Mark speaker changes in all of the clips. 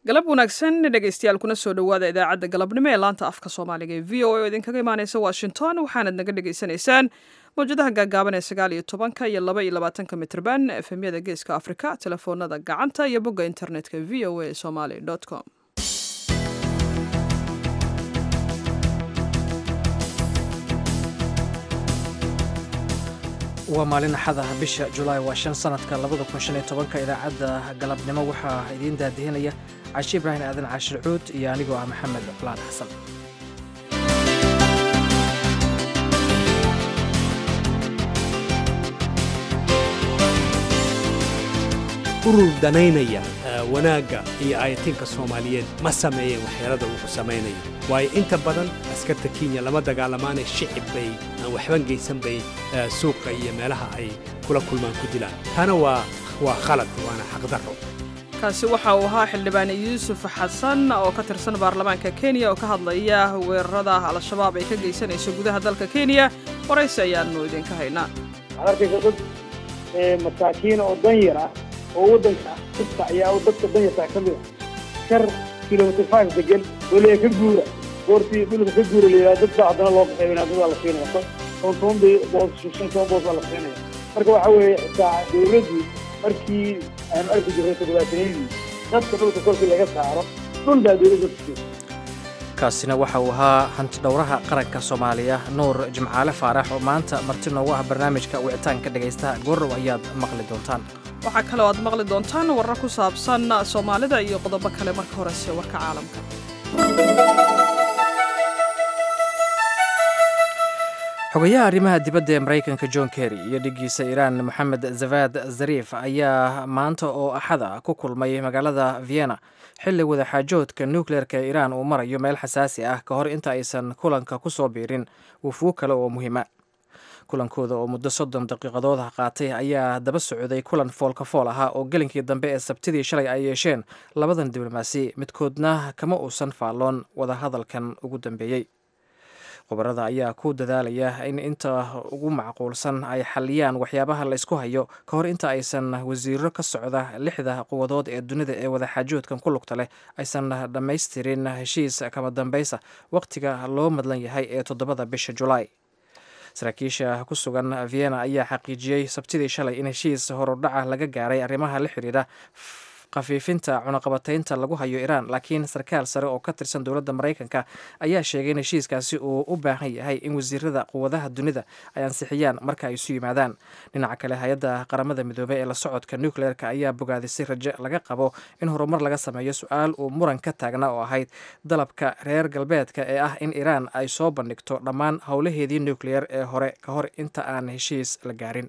Speaker 1: galab wanaagsan dhegaystayaal kuna soo dhowaada idaacadda galabnimo ee laanta afka soomaaliga ee v o a oo idinkaga imaaneysa washington waxaanad naga dhagaysanaysaan mawjadaha gaagaaban ee sagaal iyo tobanka iyo laba iyo labaatanka mitrban efemyada geeska afrika telefoonada gacanta iyo bogga internetka v o a somaly com
Speaker 2: waa maalin axada bisha julaay waa shan sanadka labada kun shan iyo tobanka idaacadda galabnimo waxaa idiin daadihinaya cashi ibraahim aadan caashir cuud iyo anigoo ah maxamed laan xasan
Speaker 3: urur danaynaya wanaagga iyo ayatinka soomaaliyeed ma sameeyeen waxyeelada uu samaynayo waayo inta badan askarta kenya lama dagaalamaanay shicib bay aan waxban geysan bay suuqa iyo meelaha ay kula kulmaan ku dilaan taana waa waa khalad waana xaqdarro
Speaker 1: kaasi waxa uu ahaa xildhibaan yuusuf xasan oo ka tirsan baarlamaanka kenya oo ka hadlaya weerarada al-shabaab ay ka geysanayso gudaha dalka kenya waraysi ayaanu idinka haynaa
Speaker 4: waxaad arkaysa dad masaakiina oo danyar ah oo waddanka kasta ayaa dadka danyartaa ka mid a shar kilomitr five degan oo leeya ka guura goortii dhulka ka guura layidhaha dad baa haddana loo qaxeybinaa dad baa la siinaya toban toban bay boos shan toban boos baa la siinaya marka waxa weeye xitaa dawladdu markii aanu arki jirnay todobaatanadii dadka dhulka kolkii laga saaro dhul baa dawladda tusay
Speaker 2: kaasina waxa uu ahaa hanti dhowraha qaranka soomaaliya nuur jimcaale faarax oo maanta marti noogu ah barnaamijka wicitaanka dhegaystaha goorrow ayaad maqli doontaan
Speaker 1: waxaa kaloo aad maqli doontaan warar ku saabsan soomaalida iyo qodobo kale marka horese warka caalamka
Speaker 2: xogayaha arrimaha dibadda ee maraykanka john kerry iyo dhiggiisa iiraan moxamed zavad zariif ayaa maanta oo axada ku kulmay magaalada vienna xilli wadaxaajoodka nukleerka ee iiraan uu marayo meel xasaasi ah ka hor inta aysan kulanka ku soo biirin wufuug kale oo muhiima kulankooda oo muddo soddon daqiiqadood ah qaatay ayaa daba socday kulan foolka fool ahaa oo gelinkii dambe ee sabtidii shalay ay yeesheen labadan diblomaasi midkoodna kama uusan faalloon wadahadalkan ugu dambeeyey khubarada ayaa ku dadaalaya in inta ugu macquulsan ay xaliyaan waxyaabaha la ysku hayo ka hor inta aysan wasiiro ka socda lixda quwadood ee dunida ee wadaxaajoodkan ku lugta leh aysan dhammaystirin heshiis kama dambaysa wakhtiga loo madlan yahay ee toddobada bisha julaay saraakiisha ku sugan vienna ayaa xaqiijiyey sabtidii shalay in heshiis horudhaca laga gaaray arrimaha la xidhiidha khafiifinta cunaqabataynta lagu hayo iiraan laakiin sarkaal sare oo ka tirsan dowladda maraykanka ayaa sheegay in heshiiskaasi uu u baahan yahay in wasiirada quwadaha dunida ay ansixiyaan marka ay isu yimaadaan dhinaca kale hay-adda qaramada midoobey ee la socodka nucleerka ayaa bogaadisay raje laga qabo in horumar laga sameeyo su-aal uu muran ka taagna oo ahayd dalabka reer galbeedka ee ah in iiraan ay soo bandhigto dhammaan howlaheedii nucleer ee hore ka hor inta aan heshiis la gaarin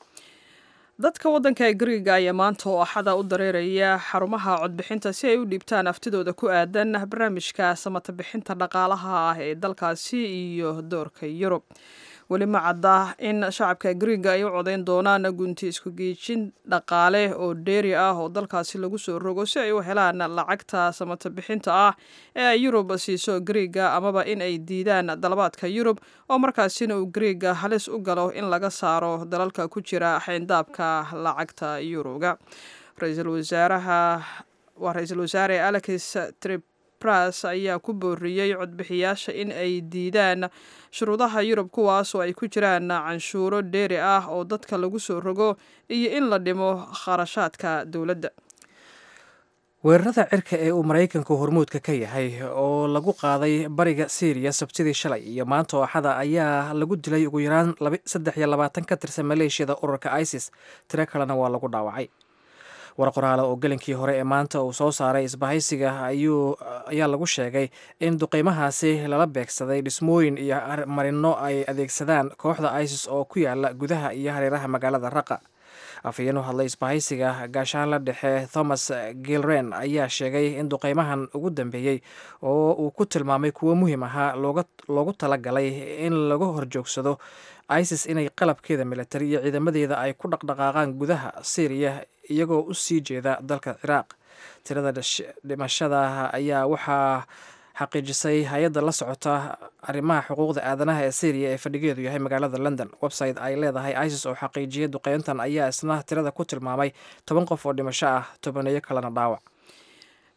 Speaker 1: dadka waddanka griiga ayaa maanta oo axada u dareeraya xarumaha codbixinta si ay u dhiibtaan aftidooda ku aadan barnaamijka samata bixinta dhaqaalaha ah ee dalkaasi iyo doorka yurub weli ma cadda in shacabka griiga ay u codayn doonaan gunti isku geejin dhaqaale oo dheeri ah oo dalkaasi lagu soo rogo si ay u helaan lacagta samata bixinta ah ee ay yurub siiso griiga amaba in ay diidaan dalabaadka yurub oo markaasina uu griiga halis u galo in laga saaro dalalka ku jira xayndaabka lacagta yuruga ra-iisul wasaaraha waa ra-iisul wasaare alex tripras ayaa ku booriyey codbixiyaasha in ay diidaan shuruudaha yurub kuwaas oo ay ku jiraan canshuuro dheeri ah oo dadka lagu soo rogo iyo in la dhimo kharashaadka dowladda
Speaker 2: weerarada cirka ee uu maraykanku hormuudka ka yahay oo lagu qaaday bariga syriya sabtidii shalay iyo maanta oo axada ayaa lagu dilay ugu yaraan saddex iyo labaatan ka tirsan maleeshiyada ururka isis tiro kalena waa lagu dhaawacay war qoraale oo gelinkii hore ee maanta uu soo saaray isbahaysiga ayuu ayaa lagu sheegay in duqeymahaasi lala beegsaday dhismooyin iyo marino ay adeegsadaan kooxda isis oo ku yaala gudaha iyo hareeraha magaalada raqa afhayeen u hadlay isbahaysiga gaashaanla dhexe thomas gilren ayaa sheegay in duqeymahan ugu dambeeyey oo uu ku tilmaamay kuwo muhiim ahaa loogu talagalay in lagu horjoogsado isis inay qalabkeeda militari iyo ciidamadeeda ay ku dhaqdhaqaaqaan gudaha syriya iyagoo u sii jeeda dalka ciraaq tirada dhimashada ayaa waxaa xaqiijisay hay-adda la socota arrimaha xuquuqda aadanaha ee syriya ee fadhigeedu yahay magaalada london website ay leedahay isis oo xaqiijiyay duqeyntan ayaa isna tirada ku tilmaamay toban qof oo dhimasho ah tobaneeyo kalena dhaawac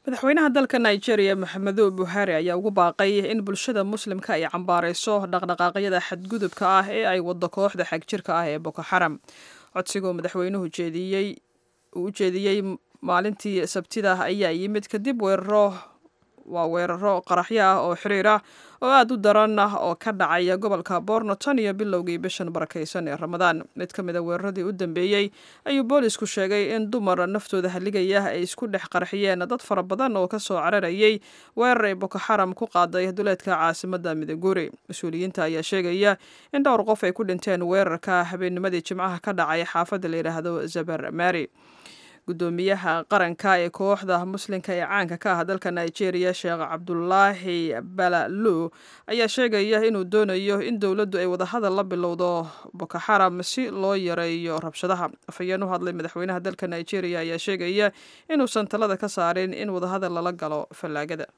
Speaker 1: madaxweynaha dalka nigeria maxamedo buhari ayaa ugu baaqay in bulshada muslimka ay cambaarayso dhaqdhaqaaqyada xadgudubka ah ee ay wado kooxda xagjirka ah ee boko xaram codsigoo madaxweynuhu jeediyey uu u jeediyey maalintii sabtida ayaa yimid kadib weeraro waa weeraro qaraxyo ah oo xiriir ah oo aada u daran ah oo ka dhacaya gobolka borno tan iyo bilowgii bishan barakaysan ee ramadaan mid ka mid a weeraradii u dambeeyey ayuu boolisku sheegay in dumar naftooda haligaya ay isku dhex qarxiyeen dad fara badan oo kasoo cararayay weerar ay boko xaram ku qaaday duleedka caasimada midaguri mas-uuliyiinta ayaa sheegaya in dhowr qof ay ku dhinteen weerarka habeennimadii jimcaha ka dhacay xaafadda la yidhaahdo zabar mari gudoomiyaha qaranka ee kooxda muslimka ee caanka ka ah dalka nigeria sheekh cabdulaahi balalu ayaa sheegaya inuu doonayo in dowladdu ay wadahadal la bilowdo boko xaram si loo yareeyo rabshadaha afhayeen u hadlay madaxweynaha dalka nigeria ayaa sheegaya inuusan talada ka saarin in wadahadal lala galo fallaagada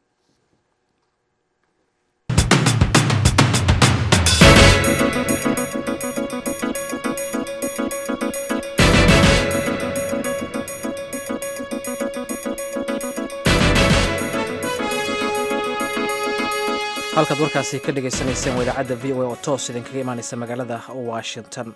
Speaker 2: halkaad warkaasi ka dhagaysanayseen waa idaacadda v o a oo toos idinkaga imaanaysa magaalada washington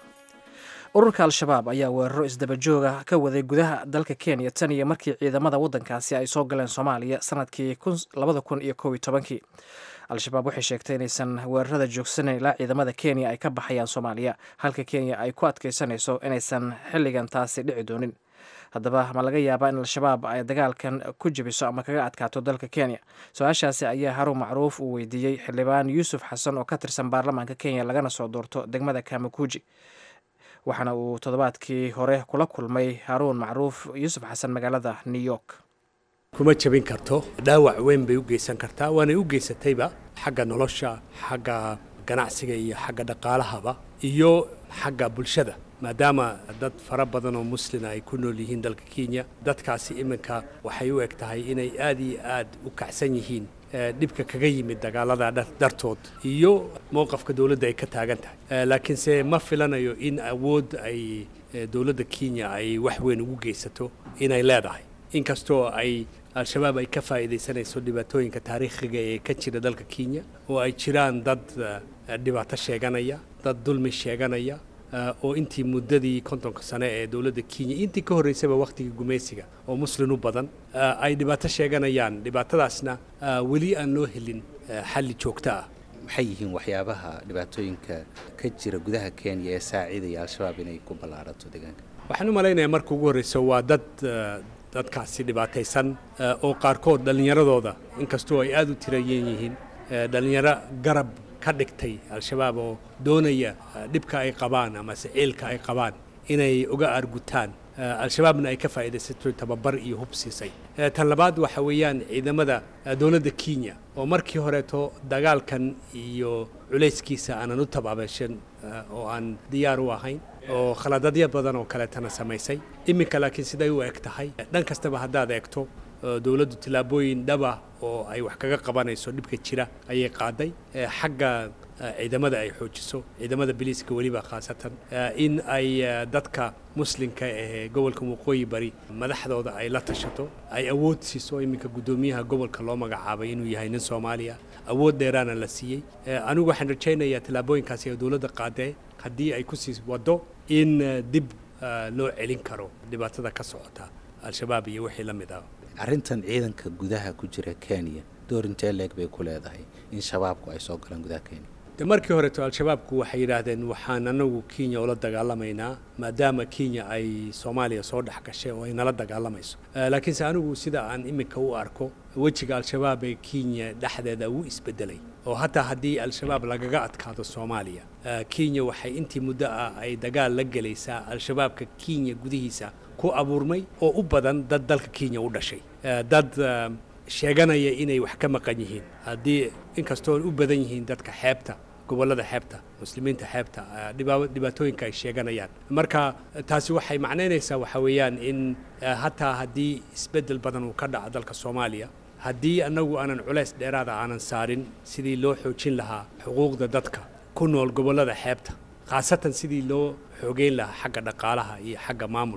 Speaker 2: ururka al-shabaab ayaa weeraro isdabajooga ka waday gudaha dalka kenya tan iyo markii ciidamada waddankaasi ay soo galeen soomaaliya sanadkii labada kun iyo kow iyo tobankii al-shabaab waxay sheegtay inaysan weerarada joogsanayn ilaa ciidamada kenya ay ka baxayaan soomaaliya halka kenya ay ku adkaysanayso inaysan xilligan taasi dhici doonin haddaba ma laga yaabaa in al-shabaab ay dagaalkan ku jebiso ama kaga adkaato dalka kenya su-aashaasi ayaa haruun macruuf uu weydiiyey xildhibaan yuusuf xasan oo ka tirsan baarlamaanka kenya lagana soo doorto degmada kamakuji waxaana uu toddobaadkii hore kula kulmay haruun macruuf yuusuf xasan magaalada new york
Speaker 3: kuma jabin karto dhaawac weyn bay u geysan kartaa waanay u geysatayba xagga nolosha xagga ganacsiga iyo xagga dhaqaalahaba iyo xagga bulshada maadaama dad fara badan oo muslina ay ku nool yihiin dalka kenya dadkaasi iminka waxay u eg tahay inay aad iyo aad u kacsan yihiin dhibka kaga yimid dagaalada dartood iyo mowqafka dowladda ay ka taagan tahay laakiinse ma filanayo in awood ay dowladda kenya ay wax weyn ugu geysato inay leedahay inkastoo ay al-shabaab ay ka faa'iidaysanayso dhibaatooyinka taariikhiga ee ka jira dalka kenya oo ay jiraan dad dhibaato sheeganaya dad dulmi sheeganaya oo intii muddadii kontonka sane ee dowladda kenya intii ka horreysaba wakhtigii gumaysiga oo muslin u badan ay dhibaato sheeganayaan dhibaatadaasna weli aan loo helin xalli joogto ah
Speaker 5: maxay yihiin waxyaabaha dhibaatooyinka ka jira gudaha kenya ee saaciidaya al-shabaab inay ku ballaarato deegaanka
Speaker 3: waxaan u malaynayaa marka ugu horreyso waa dad dadkaasi dhibaataysan oo qaarkood dhallinyaradooda inkastoo ay aada u tirayen yihiin dhallinyaro garab ka dhigtay al-shabaab oo doonaya dhibka ay qabaan ama siciilka ay qabaan inay uga aargutaan al-shabaabna ay ka faa'iidaysato tababar iyo hub siisay tan labaad waxa weeyaan ciidamada dowladda kenya oo markii horeeto dagaalkan iyo culayskiisa aanan u tabaabashan oo aan diyaar u ahayn oo khaladadyo badan oo kaleetana samaysay iminka laakiin siday u eg tahay dhan kastaba haddaad eegto dowladdu tillaabooyin dhaba oo ay wax kaga qabanayso dhibka jira ayay qaaday xagga ciidamada ay xoojiso ciidamada biliiska weliba khaasatan in ay dadka muslimka ee gobolka waqooyi bari madaxdooda ay la tashato ay awood siiso iminka guddoomiyaha gobolka loo magacaabay inuu yahay nin soomaaliya awood dheeraana la siiyey anigu waxaan rajaynayaa tillaabooyinkaasi ee dowladda qaadee haddii ay ku sii waddo in dib loo celin karo dhibaatada ka socota al-shabaab iyo wixii la mid ah
Speaker 5: arrintan ciidanka gudaha ku jira kenya door intee leeg bay ku leedahay in shabaabku ay soo galaan gudaha kenya
Speaker 3: de markii horeeto al-shabaabku waxay yidhaahdeen waxaan anagu kenya ula dagaalamaynaa maadaama kenya ay soomaaliya soo dhex gashay oo ay nala dagaalamayso laakiinse anigu sida aan iminka u arko wejiga al-shabaab ee kenya dhexdeeda wuu isbedelay oo hataa haddii al-shabaab lagaga adkaado soomaaliya kenya waxay intii muddo ah ay dagaal la gelaysaa al-shabaabka kenya gudihiisa ku abuurmay oo u badan dad dalka kenya u dhashay dad sheeganaya inay wax ka maqan yihiin haddii inkastoo u badan yihiin dadka xeebta gobollada xeebta muslimiinta xeebta dhibaatooyinka ay sheeganayaan marka taasi waxay macnaynaysaa waxa weeyaan in hataa haddii isbeddel badan uu ka dhaco dalka soomaaliya haddii annagu aanan culays dheeraada aanan saarin sidii loo xoojin lahaa xuquuqda dadka ku nool gobollada xeebta khaasatan sidii loo xoogeyn lahaa xagga dhaqaalaha iyo xagga maamulka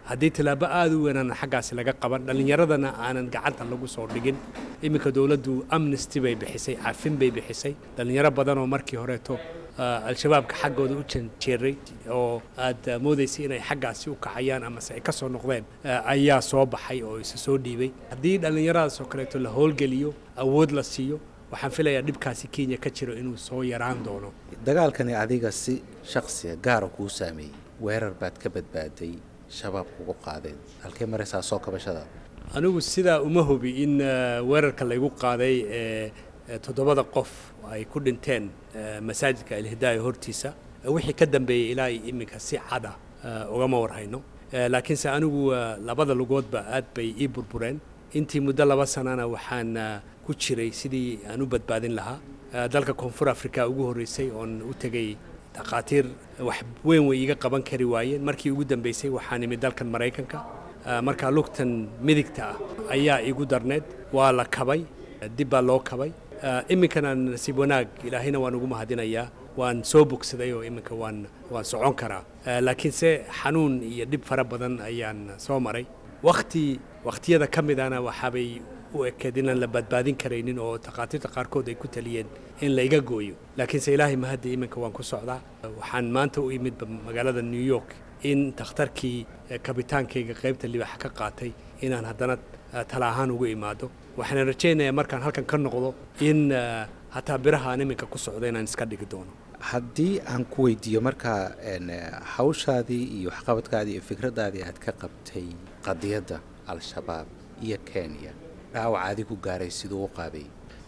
Speaker 3: haddii tilaabo aada u weynaan xaggaasi laga qaban dhallinyaradana aanan gacanta lagu soo dhigin iminka dowladdu amnesty bay bixisay cafin bay bixisay dhallinyaro badan oo markii horeeto al-shabaabka xaggooda u janjeeray oo aad moodaysay inay xaggaasi u kacayaan amase ay ka soo noqdeen ayaa soo baxay oo isa soo dhiibay haddii dhallinyaradaas oo kaleeto la howlgeliyo awood la siiyo waxaan filayaa dhibkaasi kenya ka jiro inuu soo yaraan doono
Speaker 5: dagaalkani adiga si shaksiga gaara kuu saameeyey weerar baad ka badbaaday shabaab kugu qaadeen halkee maraysaa soo kabashada
Speaker 3: anigu sidaa uma hubi in weerarka laygu qaaday ee toddobada qof ay ku dhinteen masaajidka alhidaaya hortiisa wixii ka dambeeyey ilaa iminka si cada ugama warhayno laakiinse anigu labada lugoodba aad bay ii burbureen intii muddo laba sanana waxaan ku jiray sidii aan u badbaadin lahaa dalka koonfur africa ugu horreysay oon u tegey dhakhaatiir wax weyn way iiga qaban kari waayeen markii ugu dambeysay waxaan imid dalkan maraykanka markaa lugtan midigta ah ayaa igu darneed waa la kabay dib baa loo kabay iminkana nasiib wanaag ilaahayna waan ugu mahadinayaa waan soo bogsaday oo iminka waan waan socon karaa laakiinse xanuun iyo dhib fara badan ayaan soo maray wakti wakhtiyada ka midana waxaabay u ekeed inaan la badbaadin karaynin oo takhaatiirta qaarkood ay ku taliyeen in la iga gooyo laakiinse ilaahay mahadda iminka waan ku socdaa waxaan maanta u imid magaalada new york in takhtarkii kabitaankayga qaybta libaxa ka qaatay inaan haddana tala ahaan ugu imaado waxaan rajaynayaa markaan halkan ka noqdo in hataa biraha aan iminka ku socdo inaan iska dhigi doono
Speaker 5: haddii aan ku weydiiyo markaa hawshaadii iyo waxqabadkaadii iyo fikraddaadii aad ka qabtay qadiyadda al-shabaab iyo kenya dhaawac adigu gaaray siduu u qaabay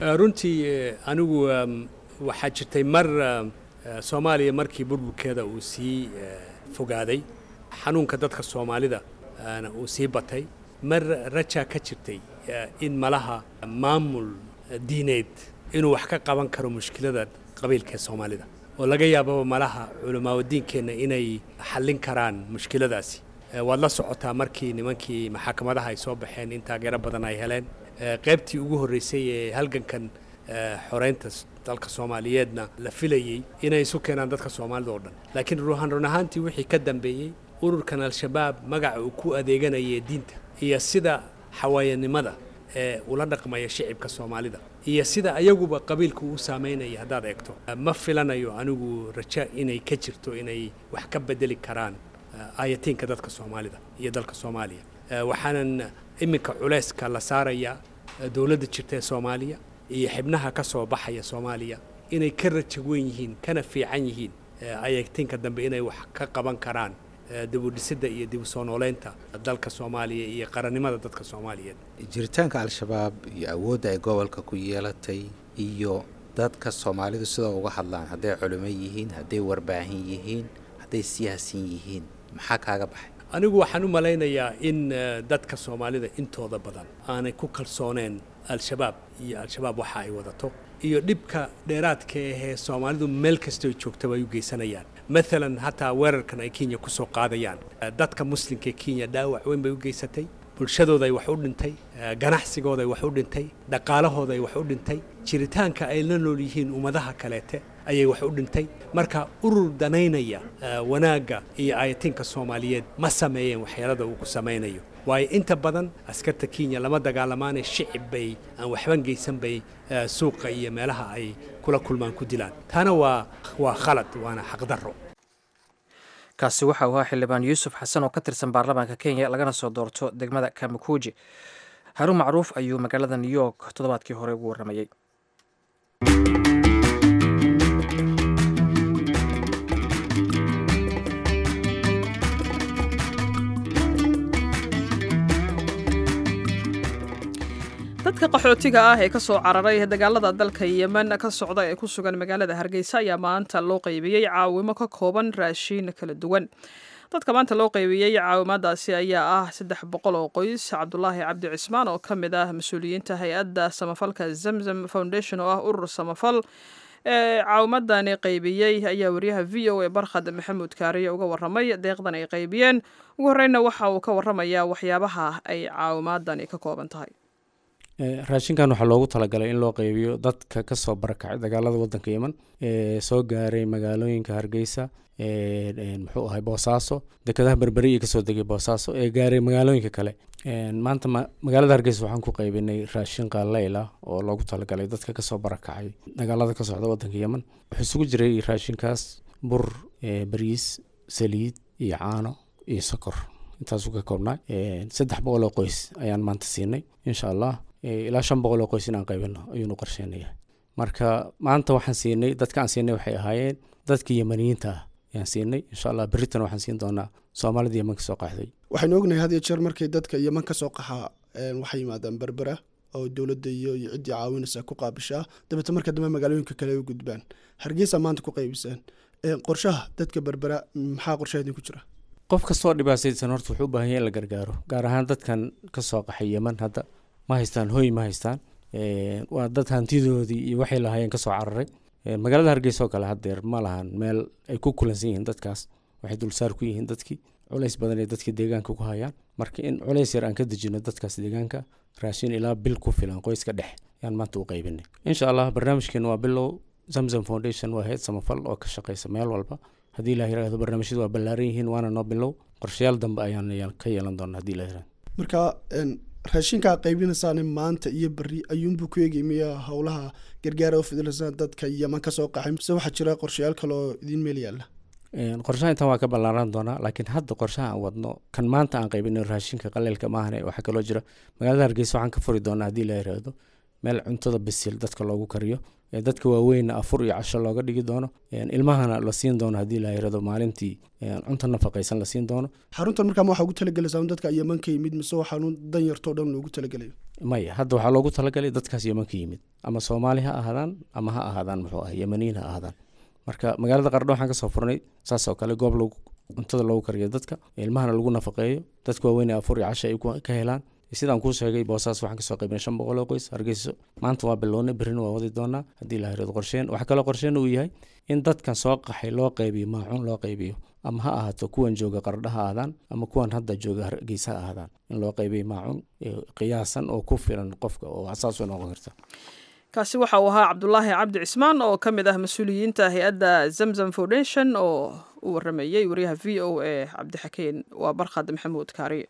Speaker 3: runtii anigu waxaa jirtay mar soomaaliya markii burburkeeda uu sii fogaaday xanuunka dadka soomaalida uu sii batay mar rajaa ka jirtay in malaha maamul diineed inuu wax ka qaban karo mushkilada qabiilka ee soomaalida oo laga yaababa malaha culamaaadiinkeenna inay xallin karaan mushkiladaasi waad la socotaa markii nimankii maxakamadaha ay soo baxeen in taageero badan ay heleen qaybtii ugu horreysay ee halgankan xoreynta dalka soomaaliyeedna la filayey inay isu keenaan dadka soomaalida oo dhan laakiin ruuhan run ahaantii wixii ka dambeeyey ururkan al-shabaab magaca uu ku adeeganayay diinta iyo sida xawaayanimada ee ula dhaqmaya shicibka soomaalida iyo sida ayaguba qabiilka uu saameynaya haddaad eegto ma filanayo anigu raja inay ka jirto inay wax ka bedeli karaan aayatiinka dadka soomaalida iyo dalka soomaaliya waxaanan iminka culayska la saarayaa dowladda jirta ee soomaaliya iyo xibnaha ka soo baxaya soomaaliya inay ka raja weyn yihiin kana fiican yihiin aayatiinka dambe inay wax ka qaban karaan dibudhisidda iyo dib u soo nooleynta dalka soomaaliya iyo qarannimada dadka soomaaliyeed
Speaker 5: jiritaanka al-shabaab iyo awoodda ay gobolka ku yeelatay iyo dadka soomaalidu sidoo uga hadlaan hadday culimo yihiin hadday warbaahin yihiin hadday siyaasin yihiin maxaa kaaga baxay
Speaker 3: anigu waxaan u malaynayaa in dadka soomaalida intooda badan aanay ku kalsooneen al-shabaab iyo al-shabaab waxa ay wadato iyo dhibka dheeraadka ahee soomaalidu meel kastoo joogtaba ay u geysanayaan maalan hataa weerarkan ay kenya ku soo qaadayaan dadka muslimka ee kenya dhaawac weyn bay u geysatay bulshadooda ay wax u dhintay ganacsigooda ay wax u dhintay dhaqaalahooda ay wax u dhintay jiritaanka ay la nool yihiin ummadaha kaleete ayay wax u dhintay marka urur danaynaya wanaagga iyo aayatiinka soomaaliyeed ma sameeyeen waxyaalada uu ku samaynayo waayo inta badan askarta kenya lama dagaalamaanee shicib bay aan waxban geysan bay suuqa iyo meelaha ay kula kulmaan ku dilaan taana waa waa khalad waana xaqdarro
Speaker 2: kaasi waxa uu ahaa xildhibaan yuusuf xasan oo ka tirsan baarlamaanka kenya lagana soo doorto degmada kamakuuji haruun macruuf ayuu magaalada new york toddobaadkii hore ugu warramayey
Speaker 1: dadka qaxootiga ah ee ka soo cararay dagaalada dalka yemen ka socda ee ku sugan magaalada hargeysa ayaa maanta loo qaybiyey caawimo ka kooban raashiin kala duwan dadka maanta loo qaybiyey caawimaadaasi ayaa ah saddex boqol oo qoys cabdulaahi cabdi cismaan oo ka mid ah mas-uuliyiinta hay-adda samafalka zamzam foundation oo ah urur samafal ee caawimadani qaybiyey ayaa wariyaha v o a barkhad maxamuud kaariye uga waramay deeqdan ay qaybiyeen ugu horreynna waxa uu ka waramayaa waxyaabaha ay caawimaadani ka kooban tahay
Speaker 6: raashinkan waxaa loogu talagalay in loo qeybiyo dadka kasoo barakacay dagaalada wadanka yeman ee soo gaaray magaalooyinka hargeysa muxuu ahay boosaaso dekedaha berberi iyo kasoo degay boosaaso ee gaaray magaalooyinka kale maanta magaalada hargeysa waxaan ku qeybinay raashin qaaleyl ah oo loogu talagalay dadka kasoo barakacay dagaalada ka socda wadanka yeman wuxuu isugu jiray raashinkaas bur bariis saliid iyo caano iyo sokor intaasuu ka koobnaa saddex boqol oo qoys ayaan maanta siinay insha allah ilaa shan boqol oo qoys inaan qaybino ayuunu qorsheynaya marka maanta waxaan siinay dadka aan siinay waxay ahaayeen dadka yemaniyiinta ah ayaan siinay insha allah beritan waxaan siin doonaa soomaalida yeman ka soo qaxday
Speaker 7: waxaynu ognahay had iyo jeer markay dadka yeman ka soo qaxaa waxay yimaadaan berbera oo dowladda iyo iyo ciddii caawinaysa ku qaabishaa dabeete marka dambe magaalooyinka kale u gudbaan hargeysa maanta ku qaybisaan qorshaha dadka berbera maxaa qorshaha idinku jira
Speaker 6: qof kastoo dhibaataysan horta wuxuu u baahan yahay in la gargaaro gaar ahaan dadkan ka soo qaxay yeman hadda ma haystaan hoy ma haystaan waa dad hantidoodii iyo waxay lahaayeen kasoo cararay magaalada hargeysa oo kale haddeer ma lahan meel ay ku kulansan yihiin dadkaas waxay dulsaar ku yihiin dadkii culays badan ee dadkii deegaanka ku hayaan marka in culays yar aan ka dejino dadkaas deegaanka raashin ilaa bil ku filan qoyska dhex ayaan maanta u qaybinay insha allah barnaamijkeena waa bilow zamzam foundation waa heyd samafal oo ka shaqeysa meel walba haddii la yirahdo barnaamijyadu waa ballaaran yihiin waana noo bilow qorshayaal dambe ayaan ka yeelan doona haddii la yirahdo
Speaker 7: marka raashinkaa qaybinaysaane maanta iyo beri ayuunbuu ku eegay miya howlaha gargaara u fidilaysaa dadka yeman kasoo qaxay mise waxaa jira qorshayaal kale oo idiin meel yaalla
Speaker 6: qorshaha intan waa ka ballaaran doonaa laakiin hadda qorshaha aan wadno kan maanta aan qaybino raashinka qaleelka maahane waxaa kaloo jira magaalada hargeysa waxaan ka furi doonaa haddii la yiraahdo meel cuntada bisil dadka loogu kariyo dadka waaweynna afur iyo casho looga dhigi doono ilmahana la siin doono haddii la yirahdo maalintii cunto nafaqaysan la siin doono
Speaker 7: xaruntan markaa waxaa ugu talagelaysaa dadka yeman ka yimid mise waxaanu dan yartoo dhan loogu talagelayo
Speaker 6: maya hadda waxaa loogu talagalay dadkaas yeman ka yimid ama soomaali ha ahaadaan ama ha ahaadaan muxuu ah yemaniin ha ahaadaan marka magaalada qardho waxaan kasoo furnay saas oo kale goob lagu cuntada loogu kariyo dadka ilmahana lagu nafaqeeyo dadka waaweyn afur iyo casho ay ka helaan sidaan kuu sheegay boosaas waxaan kasoo qaybinay shan boqol oo qoys hargeyso maanta waa bilownay berrina waa wadi doonaa haddii la yirahdo qorsheen waxaa kaloo qorsheen uu yahay in dadkan soo qaxay loo qaybiyo maacuun loo qaybiyo ama ha ahaato kuwan jooga qardha ha ahaadaan ama kuwan hadda jooga hargeysa ha ahaadaan in loo qaybiyo maacuun qiyaasan oo ku filan qofka oo asaas u noqon karta
Speaker 1: kaasi waxa uu ahaa cabdulaahi cabdi cismaan oo ka mid ah mas-uuliyiinta hay-adda zamzam foundation oo u waramayey wariyaha v o a cabdixakeen waa barkhad maxamuud kaariye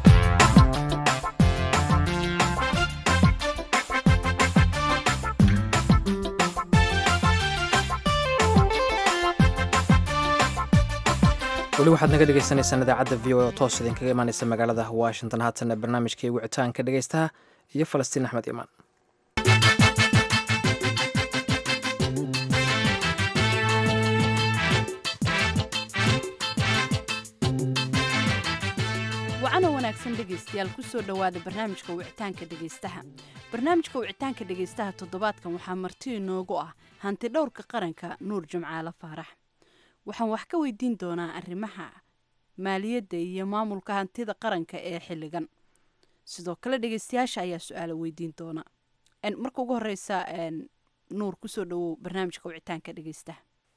Speaker 2: weli waxaad naga dhegeysaneysaan idaacadda v o oo toos idinkaga imaaneysa magaalada washington haatana barnaamijkii wicitaanka dhegeystaha iyo falastiin axmed imaan
Speaker 8: wacana wanaagsan dhegaystayaal kusoo dhowaada barnaamijka wicitaanka dhegaystaha barnaamijka wicitaanka dhegaystaha toddobaadkan waxaa marti inoogu ah hanti dhowrka qaranka nuur jimcaale faarax waxaan wax ka weydiin doonaa arrimaha maaliyadda iyo maamulka hantida qaranka ee xilligan sidoo kale dhegeystayaasha ayaa su-aala weydiin doona marka ugu horeysa nuur kusoo dhawow barnaamijka wicitaanka dhegeystaha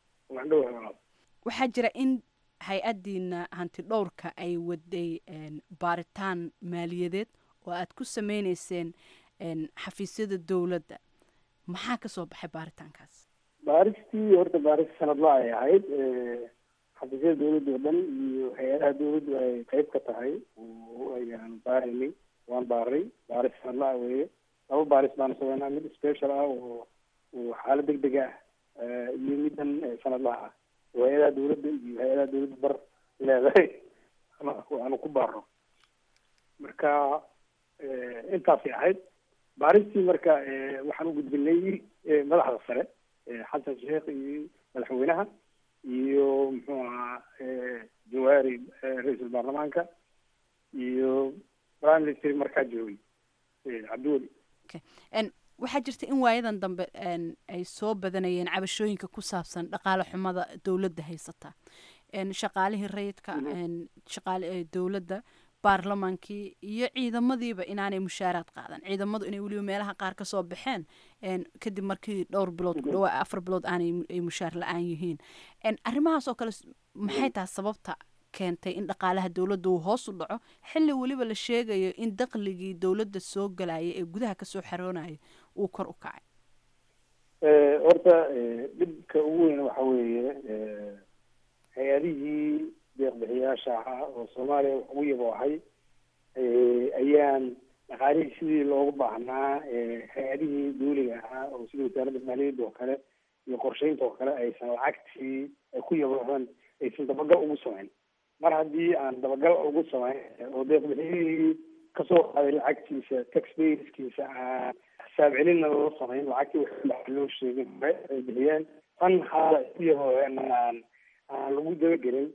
Speaker 8: waxaa jira in hay-adiina hanti dhowrka ay waday baaritaan maaliyadeed oo aad ku sameyneyseen xafiisyada dowladda maxaa kasoo baxay baaritaankaas
Speaker 4: baaristii horta baaris sanadla ay ahayd xafiisyada dowladda oo dhan iyo hay-adaha dowladdu ay qeyb ka tahay ayaan baaraynay waan baaray baaris sanadla ah weeye laba baaris baanu sameynaa mid special ah oo oo xaalad deg deg ah iyo midan sanadlaha ah oo hay-adaha dowladda iyo hay-adaha dowladda bar leedahay aanu ku baarno marka intaasay ahayd baaristii marka waxaan u gudbinay madaxda sare xasan sheekh iyo madaxweynaha iyo muxuu ahaa jawaari ra-iisul baarlamaanka iyo prime minister markaa joogay cabdiweli
Speaker 8: waxaa jirta in waayadan dambe ay soo badanayeen cabashooyinka ku saabsan dhaqaale xumada dowladda haysata shaqaalihii rayidka shaqaale dowladda baarlamaankii iyo ciidamadiiba inaanay mushaaraad qaadan ciidamadu inay weliba meelaha qaar kasoo baxeen kadib markii dhowr bilood ku dhawaa afar bilood aanay mushaar la-aan yihiin arrimahaas oo kale maxay tahay sababta keentay in dhaqaalaha dowladda uu hoos u dhaco xilli weliba la sheegayo in daqligii dowladda soo galaya ee gudaha kasoo xaroonaya uu kor u kacay
Speaker 4: horta dhibka ugu weyn waxa weeye hay-adihii deeqbixiyaasha ahaa oo soomaaliya wax ugu yaboohay ayaan dhaqaalihii sidii loogu baahnaa hay-adihii duuliga ahaa oo sida wasaaradda maaliyadda oo kale iyo qorsheynta oo kale aysan lacagtii ay ku yaboohan aysan dabagal ugu samayn mar haddii aan dabagal ugu samayn oo deeqbixiyihii kasoo qaaday lacagtiisa taxpayerskiisa aan xisaab celinna loo samayn lacagtii wax loo sheegin hore ay bixiyeen tan hadda ay ku yabooheen aan aan lagu dabagelin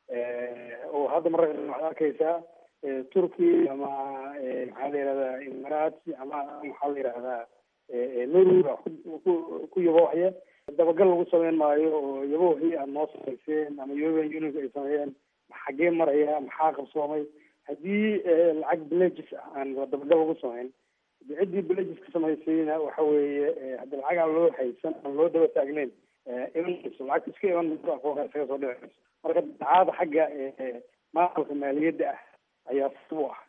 Speaker 4: oo hadda mararka waxaad arkaysaa turkey ama maxaa la yihahdaa imarati ama maxaa la yihahdaa norway baa ku ku yaboohaya dabagal lagu sameyn maayo oo yaboohii aad noo samayseen ama european unionka ay sameeyeen xaggee maraya maxaa qabsoomay haddii lacag villages ah aan dabagal lagu samayn ciddii villages ka samaysayna waxa weeye haddi lacag aan loo haysan aan loo daba taagneyn iman mayso lacagta iska iman mayso akoonka isaga soo dhici mayso marka dacaada xagga maamulka maaliyadda ah ayaa u ah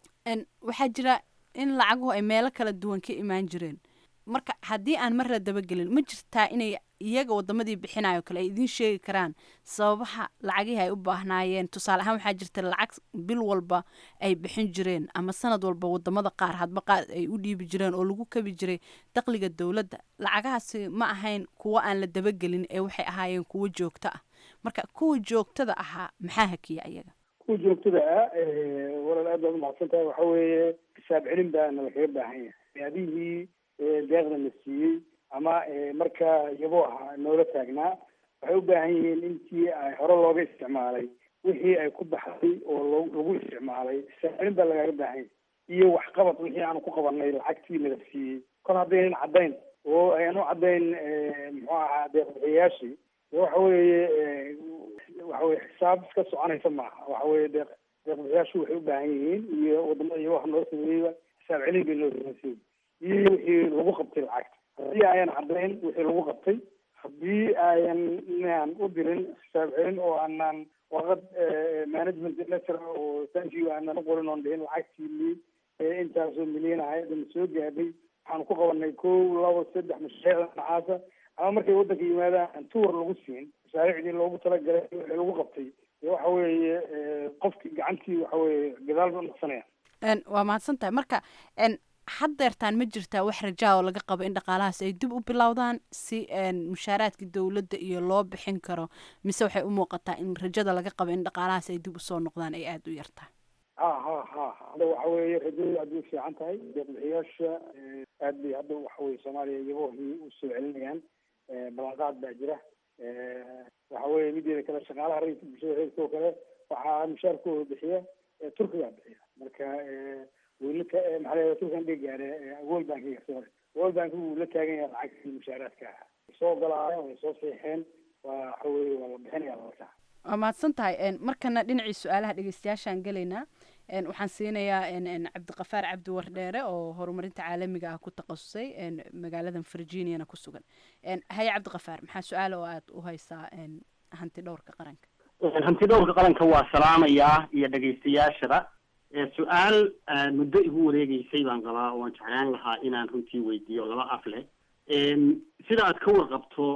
Speaker 8: waxaa jira in lacaguhu ay meelo kala duwan ka imaan jireen marka haddii aan mar la dabagelin ma jirtaa inay iyaga wadamadii bixinayo kale ay idiin sheegi karaan sababaha lacagihii ay u baahnaayeen tusaale ahaan waxaa jirta lacag bil walba ay bixin jireen ama sanad walba wadamada qaar hadba qaar ay u dhiibi jireen oo lagu kabi jiray daqliga dowladda lacagahaasi ma ahayn kuwo aan la dabagelin ee waxay ahaayeen kuwo joogto ah marka kuwa joogtada ahaa maxaa hakiya iyaga
Speaker 4: kuwa joogtada ah walaal aad baad umahadsan tahay waxa weeye xisaab celin baana lakaga baahan yahay adihii deeqda la siiyey ama markaa yabo aha noola taagnaa waxay u baahan yihiin intii ay hore looga isticmaalay wixii ay ku baxday oo lagu isticmaalay xisaab celin baa lagaaga baahan yahay iyo waxqabad wixii aanu ku qabanay lacagtii nala siiyey kor haddaynan caddayn oo ayaan u caddayn muxuu ahaa deeqbixiyayaashii waxa weeye waxa weye xisaab iska soconaysa maaha waxa weye deeq deeqbixiyaashu waxay u baahan yihiin iyo wadamada iyo waxa noo sameeyeyba xisaab celin bay noo sameysay iyo wixii lagu qabtay lacagta haddii ayan caddayn wixii lagu qabtay haddii ayan inaan u dirin xisaab celin oo aanan warqad management letter oo thank you aanan u qorin oon dhihin lacagtii intaasoo milyan ahayd na soo gaadhay waxaanu ku qabanay kow labo saddex mashaariicda nacaasa ama markay waddanka yimaadaan tuur lagu siin mashaariicdii loogu talagalay wixii lagu qabtay waxa weeye qofkii gacantii waxa weeye gadaal ba naqsanaya
Speaker 8: waa mahadsan tahay marka haddeertaan ma jirtaa wax rajaa oo laga qabo in dhaqaalahaas ay dib u bilowdaan si mushaaraadka dowladda iyo loo bixin karo mise waxay u muuqataa in rajada laga qabo in dhaqaalahaas ay dib usoo noqdaan ay aada u yartahay
Speaker 4: ha ha ha hadda waxa weeye rajadu aad bay fiican tahay deeqbixiyaasha aad bay hadda waxa weye soomaaliya iyagohii usoo celinayaan ballanqaad baa jira waxa weye mideeda kale shaqaalaha rayidka bulshada reerka oo kale waxaa mushaarkooda bixiya turkigaa bixiya marka wlaka maxaa la turkan dhig gaare world bankiga sorry world bank wuu la taagan yahay lacagtii mushaaraadka ah soo ogolaayeen way soo seexeen waa waxa weye waa la bixinaya marka
Speaker 8: waa mahadsan tahay markana dhinacii su-aalaha dhegeystayaashaan gelaynaa waxaan siinayaa cabdiqafaar cabdi wardheere oo horumarinta caalamiga ah ku takhasusay magaaladan virginiana ku sugan haye cabdiqafaar maxaa su-aala oo aad u haysaa hanti dhowrka qaranka
Speaker 9: hanti dhowrka qaranka waa salaamayaa iyo dhegeystayaashada su-aal muddo igu wareegeysay baan qabaa oo aan jeclaan lahaa inaan runtii weydiiyo laba af leh sida aad ka warqabto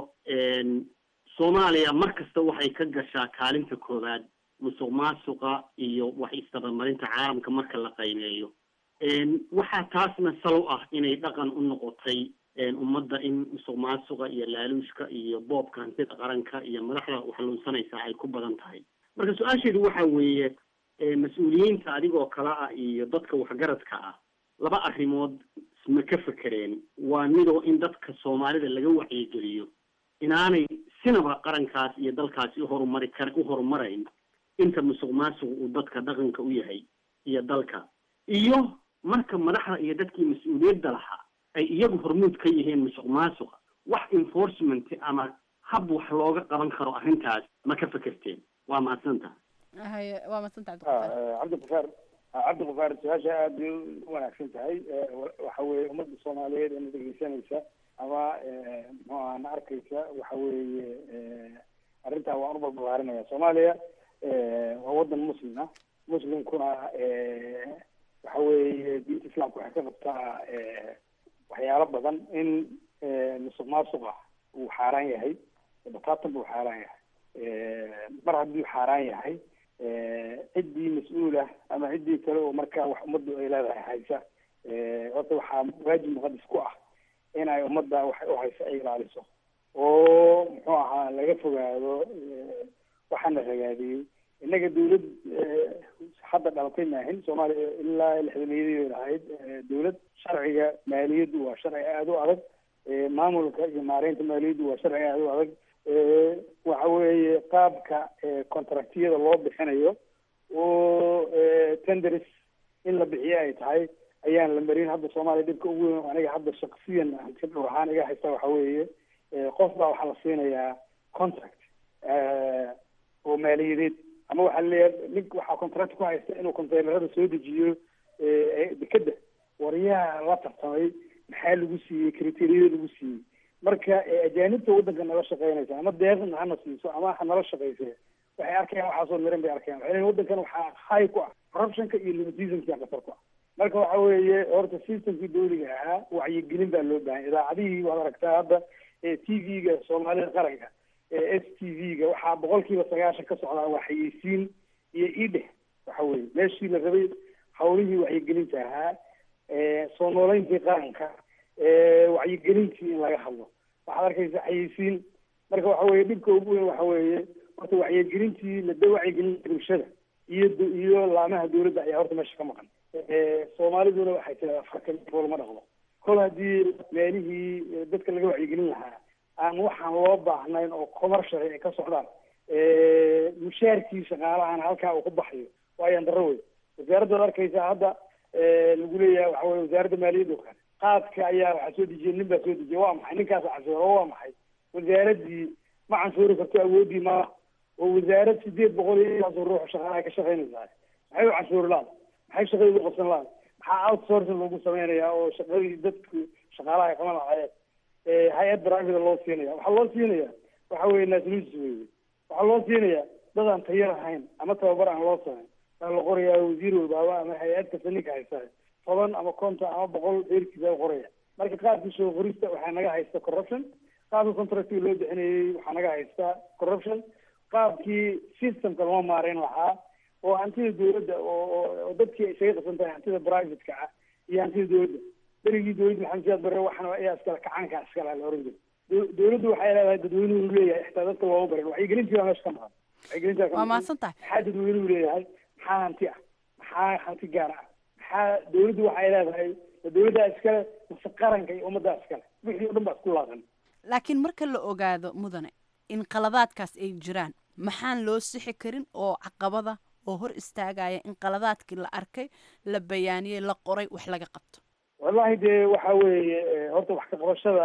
Speaker 9: soomaaliya mar kasta waxay ka gashaa kaalinta koowaad musuq maasuqa iyo wax isdabamarinta caalamka marka la qiimeeyo waxaa taasna salow ah inay dhaqan u noqotay ummadda in musuq maasuqa iyo laaluushka iyo boobka hantida qaranka iyo madaxda waxluunsanaysaa ay ku badan tahay marka su-aasheedu waxa weeye mas-uuliyiinta adigoo kale ah iyo dadka waxgaradka ah laba arrimood ma ka fekereen waa midoo in dadka soomaalida laga wacyigeliyo inaanay sinaba qarankaas iyo dalkaasi uhorumari kar u horumarayn inta musuq maasuq uu dadka dhaqanka u yahay iyo dalka iyo marka madaxda iyo dadkii mas-uuliyadda lahaa ay iyagu hormuud ka yihiin musuq maasuqa wax enforcement ama hab wax looga qaban karo arrintaas ma ka fekerteen waa mahadsanta
Speaker 8: haye waa madsanta
Speaker 4: cabdiqafaar cabdiqafaar su-aasha aada bay u wanaagsan tahay waxa weeye ummadda soomaaliyeed ee na dhegeysanaysa ama muxuu aha na arkaysa waxa weeye arrintaa waan u balbalaarinaya soomaaliya waa wadan muslim ah muslimkuna waxa weeye diinta islaamka waxay ka qabtaa waxyaalo badan in musuq maasuqa uu xaaraan yahay bataatan buu xaaraan yahay mar hadduu xaaraan yahay ciddii mas-uulah ama ciddii kale oo markaa wax ummaddu ay leedahay haysa horta waxaa waajib muqadis ku ah in ay ummadda wax u haysa ay ilaaliso oo muxuu ahaa laga fogaado waxaana ragaadiyey innaga dawlad hadda dhalatay maahin soomaaliya ilaa lixdameeyadii ahayd dawlad sharciga maaliyaddu waa sharci aada u adag maamulka iyo maareynta maaliyaddu waa sharci aada u adag waxa weeye qaabka contractiyada loo bixinayo oo tenders in la bixiyo ay tahay ayaan la marin hadda soomaaliya dhibka ugu weyn aniga hadda shaksiyan si dhowr ahaan iga haysta waxa weeye qof baa waxaa la siinayaa contract oo maaliyadeed ama waxaa laleeyahay nink waxaa contract ku haysta inuu containerada soo dejiyo dekeda waryaha la tartamay maxaa lagu siiyey criteriyada lagu siiyey marka ajaanibta waddanka nala shaqeynaysa ama deeqna hana siiso ama ha nala shaqeyse waxay arkayaan waxaasoo miran bay arkayaan waxay leeyihin waddankan waxaa hay ku ah corruptionka iyo limitismka qatar ku ah marka waxa weeye horta systemkii dawliga ahaa wacyigelin baa loo bahan idaacadihii waad aragtaa hadda t v-ga soomaalida qaranka s t v-ga waxaa boqol kiiba sagaashan ka socdaa waa xayeysiin iyo idheh waxa weye meeshii la rabay hawlihii wacyigelinta ahaa soo nooleyntii qaranka wacyigelintii in laga hadlo waxaad arkaysa xayeysiin marka waxa weye dhibka ugu weyn waxa weeye horta wacyigelintii lada wacyigelinta bulshada iyo iyo laamaha dawladda ayaa horta meesha ka maqan soomaaliduna waxay tiradaa farka fool ma dhaqdo kol haddii meelihii dadka laga wacyigelin lahaa aan waxaan loo baahnayn oo commercial ay ka socdaan mushaarkii shaqaalahan halkaa uu ku baxayo waayaan darro wey wasaaraddaad arkaysa hadda lagu leeyahay waxa weye wasaaradda maaliyadda oo kale qaadka ayaa waxaa soo dejiyay nin baa soo dejiyay waa maxay ninkaasa canshuuro waa maxay wasaaraddii ma canshuuri karto awooddii ma oo wasaarad sideed boqol iyo intaasoo ruux shaqaalaha ka shaqaynaysaa maxay u canshuuri laada maxay shaqadii ugu qabsan laada maxaa outsourcing loogu sameynayaa oo shaqadii dadku shaqaalaha ay qaban lahaayeen hay-ad private loo siinaya waxaa loo siinaya waxa weye nationalis weye waxaa loo siinaya dad aan tayo lahayn ama tababar aan loo samayn waa la qorayaa wasiir walbaaba ama hay-ad kasta ninka haysta toban ama konton ama boqol dheerkiisa qoraya marka qaabkii soo qorista waxaa naga haysta corruption qaabkii contractiga loo bixinayey waxaa naga haysta corruption qaabkii systemka loo maareyn lahaa oo hantida dawladda oo dadkii ay isaga qasan tahay hantida privateka ah iyo hantida dawladda berigii dawladda maxamed siyaad barre waxana ayaa iskale kacaanka iskale la oran jiray dawladdu waxay leedahay dadweynuhu leeyahay xitaa dadka looma barin wacyigelintii baa meesha ka maqan wacyigelintaa
Speaker 8: waa mahadsan tahay
Speaker 4: maxaa dadweynuhu leeyahay maxaa hanti ah maxaa hanti gaar ah maxaa dawladdu waxay leedahay dawladdaa iskale mase qaranka iyo ummaddaa iskale wixii o dhan baa isku laaqan
Speaker 8: laakiin marka la ogaado mudane in qaladaadkaas ay jiraan maxaan loo sixi karin oo caqabada oo hor istaagaya in qaladaadkii la arkay la bayaaniyey la qoray wax laga qabto
Speaker 4: wallahi dee waxa weeye horta wax ka qabashada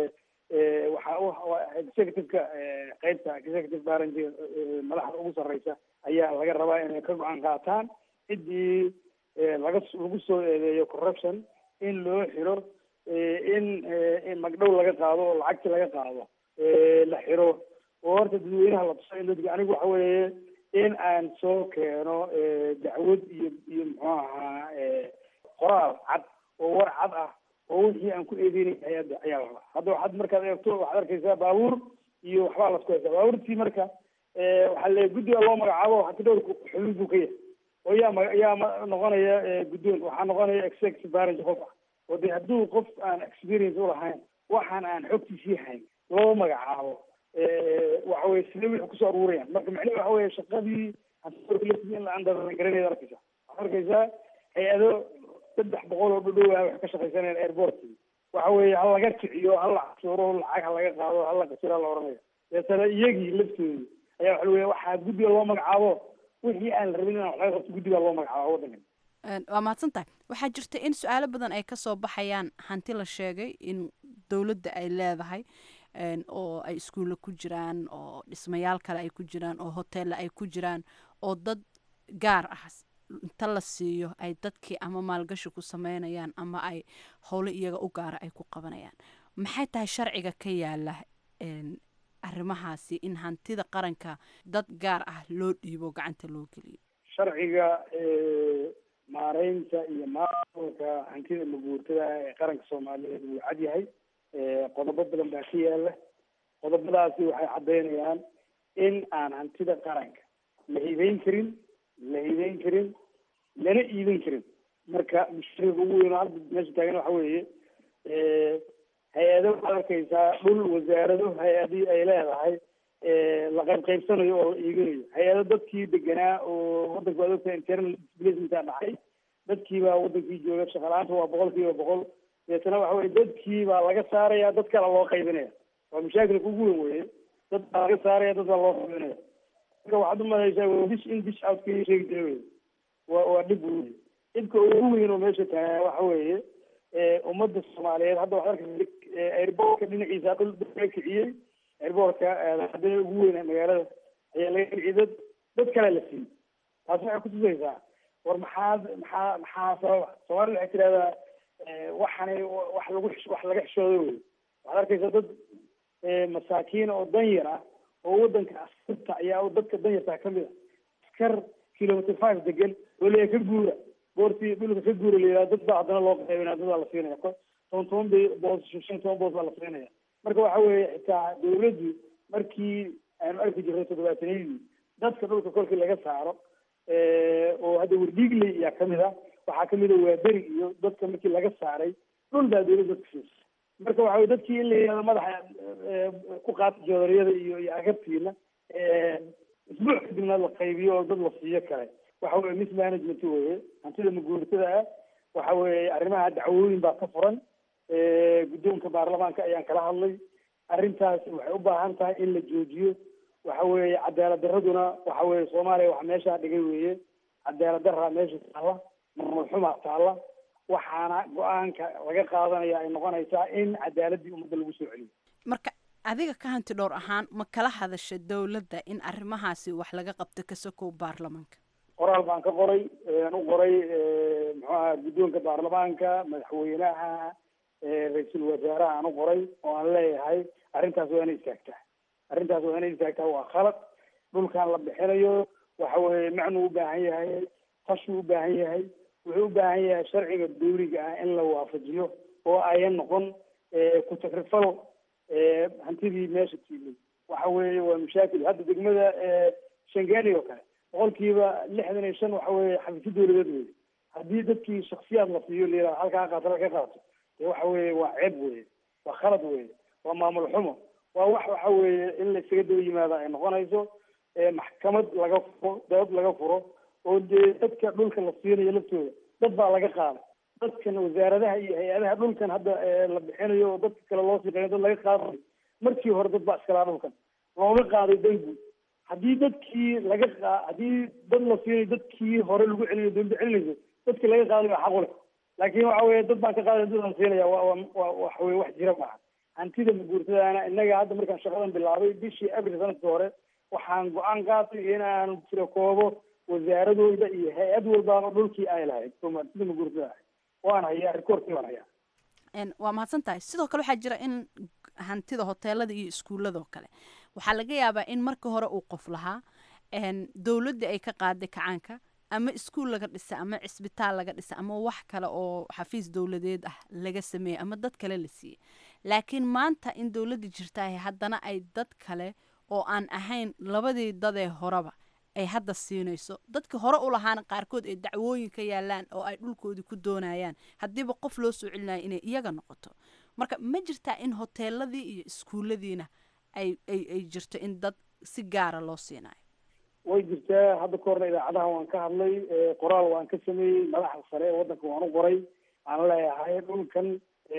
Speaker 4: waxa executiveka qeybta executive branch madaxda ugu sarreysa ayaa laga rabaa inay ka go-aan qaataan ciddii laga lagu soo eedeeyo corruption in loo xiro in magdhow laga qaado oo lacagti laga qaado la xiro oo horta dadweynaha la tuso in dadka anigu waxa weeye in aan soo keeno dacwad iyo iyo muxuu ahaa qoraal cad oo war cad ah oo wixii aan ku eedeynay hay-adda ayaa la rabaa hadda waxaad markaad eegto waxaad arkaysaa baabuur iyo waxbaa lasku haysaa baabuurtii marka waxaa le guddiga loo magacaabo hati dhowrku xubin buu ka yahay oo yaa ma yaa ma noqonaya guddoon waxaa noqonaya executive branch qof ah oo de hadduu qof aan experience ulahayn waxaan aan xogtiisii hayn loo magacaabo waxa weye sidee wixii kusoo aruurayaan marka macnihi waxa weye shaqadii hanti in la andagaranayd arkaysa waxaad arkaysaa hay-ado saddex boqol oo dhudhow ah wax ka shaqaysanayaan airportkii waxa weeye ha laga kiciyo ha la cashuuro lacag ha laga qaado ha la qasiro ha la oranaya deetana iyagii laftoodii ayaa waxa weeye waxaa guddiga loo magacaabo wixii aan la rabin inaan wax laga qabto guddigaa loo magacaabo waddankan
Speaker 8: waa mahadsan tahay waxaa jirta in su-aalo badan ay kasoo baxayaan hanti la sheegay in dowladda ay leedahay oo ay iskuulla ku jiraan oo dhismayaal kale ay ku jiraan oo hoteella ay ku jiraan oo dad gaar ah inta la siiyo ay dadkii ama maalgashi ku sameynayaan ama ay howlo iyaga u gaara ay ku qabanayaan maxay tahay sharciga ka yaala arrimahaasi in hantida qaranka dad gaar ah loo dhiibo gacanta loo geliyo
Speaker 4: sharciga maareynta iyo maamulka hantida maguurtada ee qaranka soomaaliyeed wuu cad yahay qodobo badan baa ka yaala qodobadaasi waxay caddeynayaan in aan hantida qaranka la hibeyn karin la hibeyn karin lana iibin karin marka mushkilada ugu weyn oo hadda meesha taagan waxa weeye hay-ado waxaad arkaysaa dhul wasaarado hay-adii ay leedahay la qayb qaybsanayo oo la iibinayo hay-ado dadkii deganaa oo wadanka waad ogtahay internal displacementaa dhacay dadkii baa wadankii jooga shaqalaanta waa boqol kiiba boqol deetana waxa weye dadkii baa laga saaraya dad kale loo qaybinaya waa mashaakilka ugu weyn weye dad baa laga saaraya dad baa loo qaybinaya marka waxaad umadaysaa dish in dish out ka sheegi jira wey waa waa dhib wey dhibka ugu weyn oo meesha taagaa waxa weeye ummadda soomaaliyeed hadda waxaad arkaysa airboortka dhinaciisa dhul laga kiciyey airboortka hadana ugu weyn magaalada ayaa laga kiciyey dad dad kale la siiyey taasi waxay kutusaysaa war maxaad maxaa maxaa sababa soomaalida waxay tirahdaa waxani wax lagu wax laga xishoodo wey waxaad arkaysa dad masaakiin oo danyar ah oo wadanka askarta ayaa dadka danyartaa kamid a askar kilometer five degan oo leeya ka guura goortii dhulka ka guura layidhaha dad baa haddana loo qaybinaya dad baa la siinaya toban toban bay boos shan toban boos baa la siinaya marka waxa weeye xitaa dawladdu markii aanu arki jirnay toddobaatanadii dadka dhulka kolkii laga saaro oo hadda werdhiigley ayaa kamid a waxaa kamid a waaberi iyo dadka markii laga saaray dhul baa dawladda dadka siisa marka waxa weye dadkii in la yihahdo madaxa ku qaata joodariyada iyo iyo agabtiina isbuuc kadibna la qaybiyo oo dad la siiyo kale waxa weye mismanagement weye hantida maguurtada ah waxa weeye arrimaha dacwooyin baa ka furan guddoonka baarlamaanka ayaan kala hadlay arrintaasi waxay u baahan tahay in la joojiyo waxa weeye cadaalad daraduna waxa weeye soomaaliya waxa meeshaa dhigay weeye cadaalad daraa meesha taalla maamul xumaa taalla waxaana go-aanka laga qaadanaya ay noqonaysaa in cadaaladii ummadda lagu soo celiyo
Speaker 8: marka adiga ka hanti dhowr ahaan ma kala hadasha dowladda in arrimahaasi wax laga qabto ka sokow baarlamaanka
Speaker 4: qoraal baan ka qoray aan u qoray muxuu aha guddoonka baarlamaanka madaxweynaha ra-iisul wasaaraha aan u qoray oo aan leeyahay arrintaas waa inay istaagtaa arrintaas waa inay istaagtaa waa khalad dhulkan la bixinayo waxa weeye macnuu u baahan yahay tashuu u baahan yahay wuxuu u baahan yahay sharciga dawliga ah in la waafajiyo oo ayan noqon ku takrifal hantidii meesha tiilay waxa weeye waa mashaakil hadda degmada shangani oo kale boqolkiiba lixdan iyo shan waxa weeye xafiisyo dawladeed wey haddii dadkii shaksiyaad la siiyo layihahdo halkaa qaato halka qaato dee waxa weeye waa ceeb weye waa khalad weye waa maamul xumo waa wax waxa weeye in la isaga daba yimaado ay noqonayso maxkamad laga furo dood laga furo oo dee dadka dhulka la siinayo laftooda dad baa laga qaaday dadkan wasaaradaha iyo hay-adaha dhulkan hadda la bixinayo oo dadka kale loo siqeeyo dad laga qaadayo markii hore dad baa iskalaa dhulkan looga qaaday dangu haddii dadkii laga qa haddii dad la siinayo dadkii hore lagu celinayo dawladda celinayso dadkii laga qaaday waa xaqu leh laakiin waxa weeye dad baan ka qaaday dad aan siinaya waa waa waxa weye wax jira maaha hantida maguurtadaana innaga hadda markaan shaqadan bilaabay bishii abril sanadkii hore waxaan go-aan qaatay inaan tiro koobo wasaaradooda iyo hay-ad walbaaba dhulkii ay lahayd sida maguurtada ahayd waan hayaa rikoorkii waan hayaa
Speaker 8: waa mahadsan tahay sidoo kale waxaa jira in hantida hoteelada iyo iskuuladoo kale waxaa laga yaabaa in marka hore uu qof lahaa dowladda ay ka qaaday kacaanka ama iskuul laga dhisa ama cisbitaal laga dhisa ama wax kale oo xafiis dowladeed ah laga sameeyey ama dad kale la siiyey laakiin maanta in dowladda jirtaah haddana ay dad kale oo aan ahayn labadii dadee horeba ay hadda siinayso dadka hore u lahaana qaarkood ay dacwooyin ka yaalaan oo ay dhulkoodii ku doonayaan haddiiba qof loo soo celinayo inay iyaga noqoto marka ma jirtaa in hoteeladii iyo iskuulladiina ay ay ay jirto in dad si gaara loo siinayo
Speaker 4: way jirtaa hadda ka horna idaacadaha waan ka hadlay qoraal waan ka sameeyey madaxda sare ee waddanka waan u qoray aan leeyahay dhulkan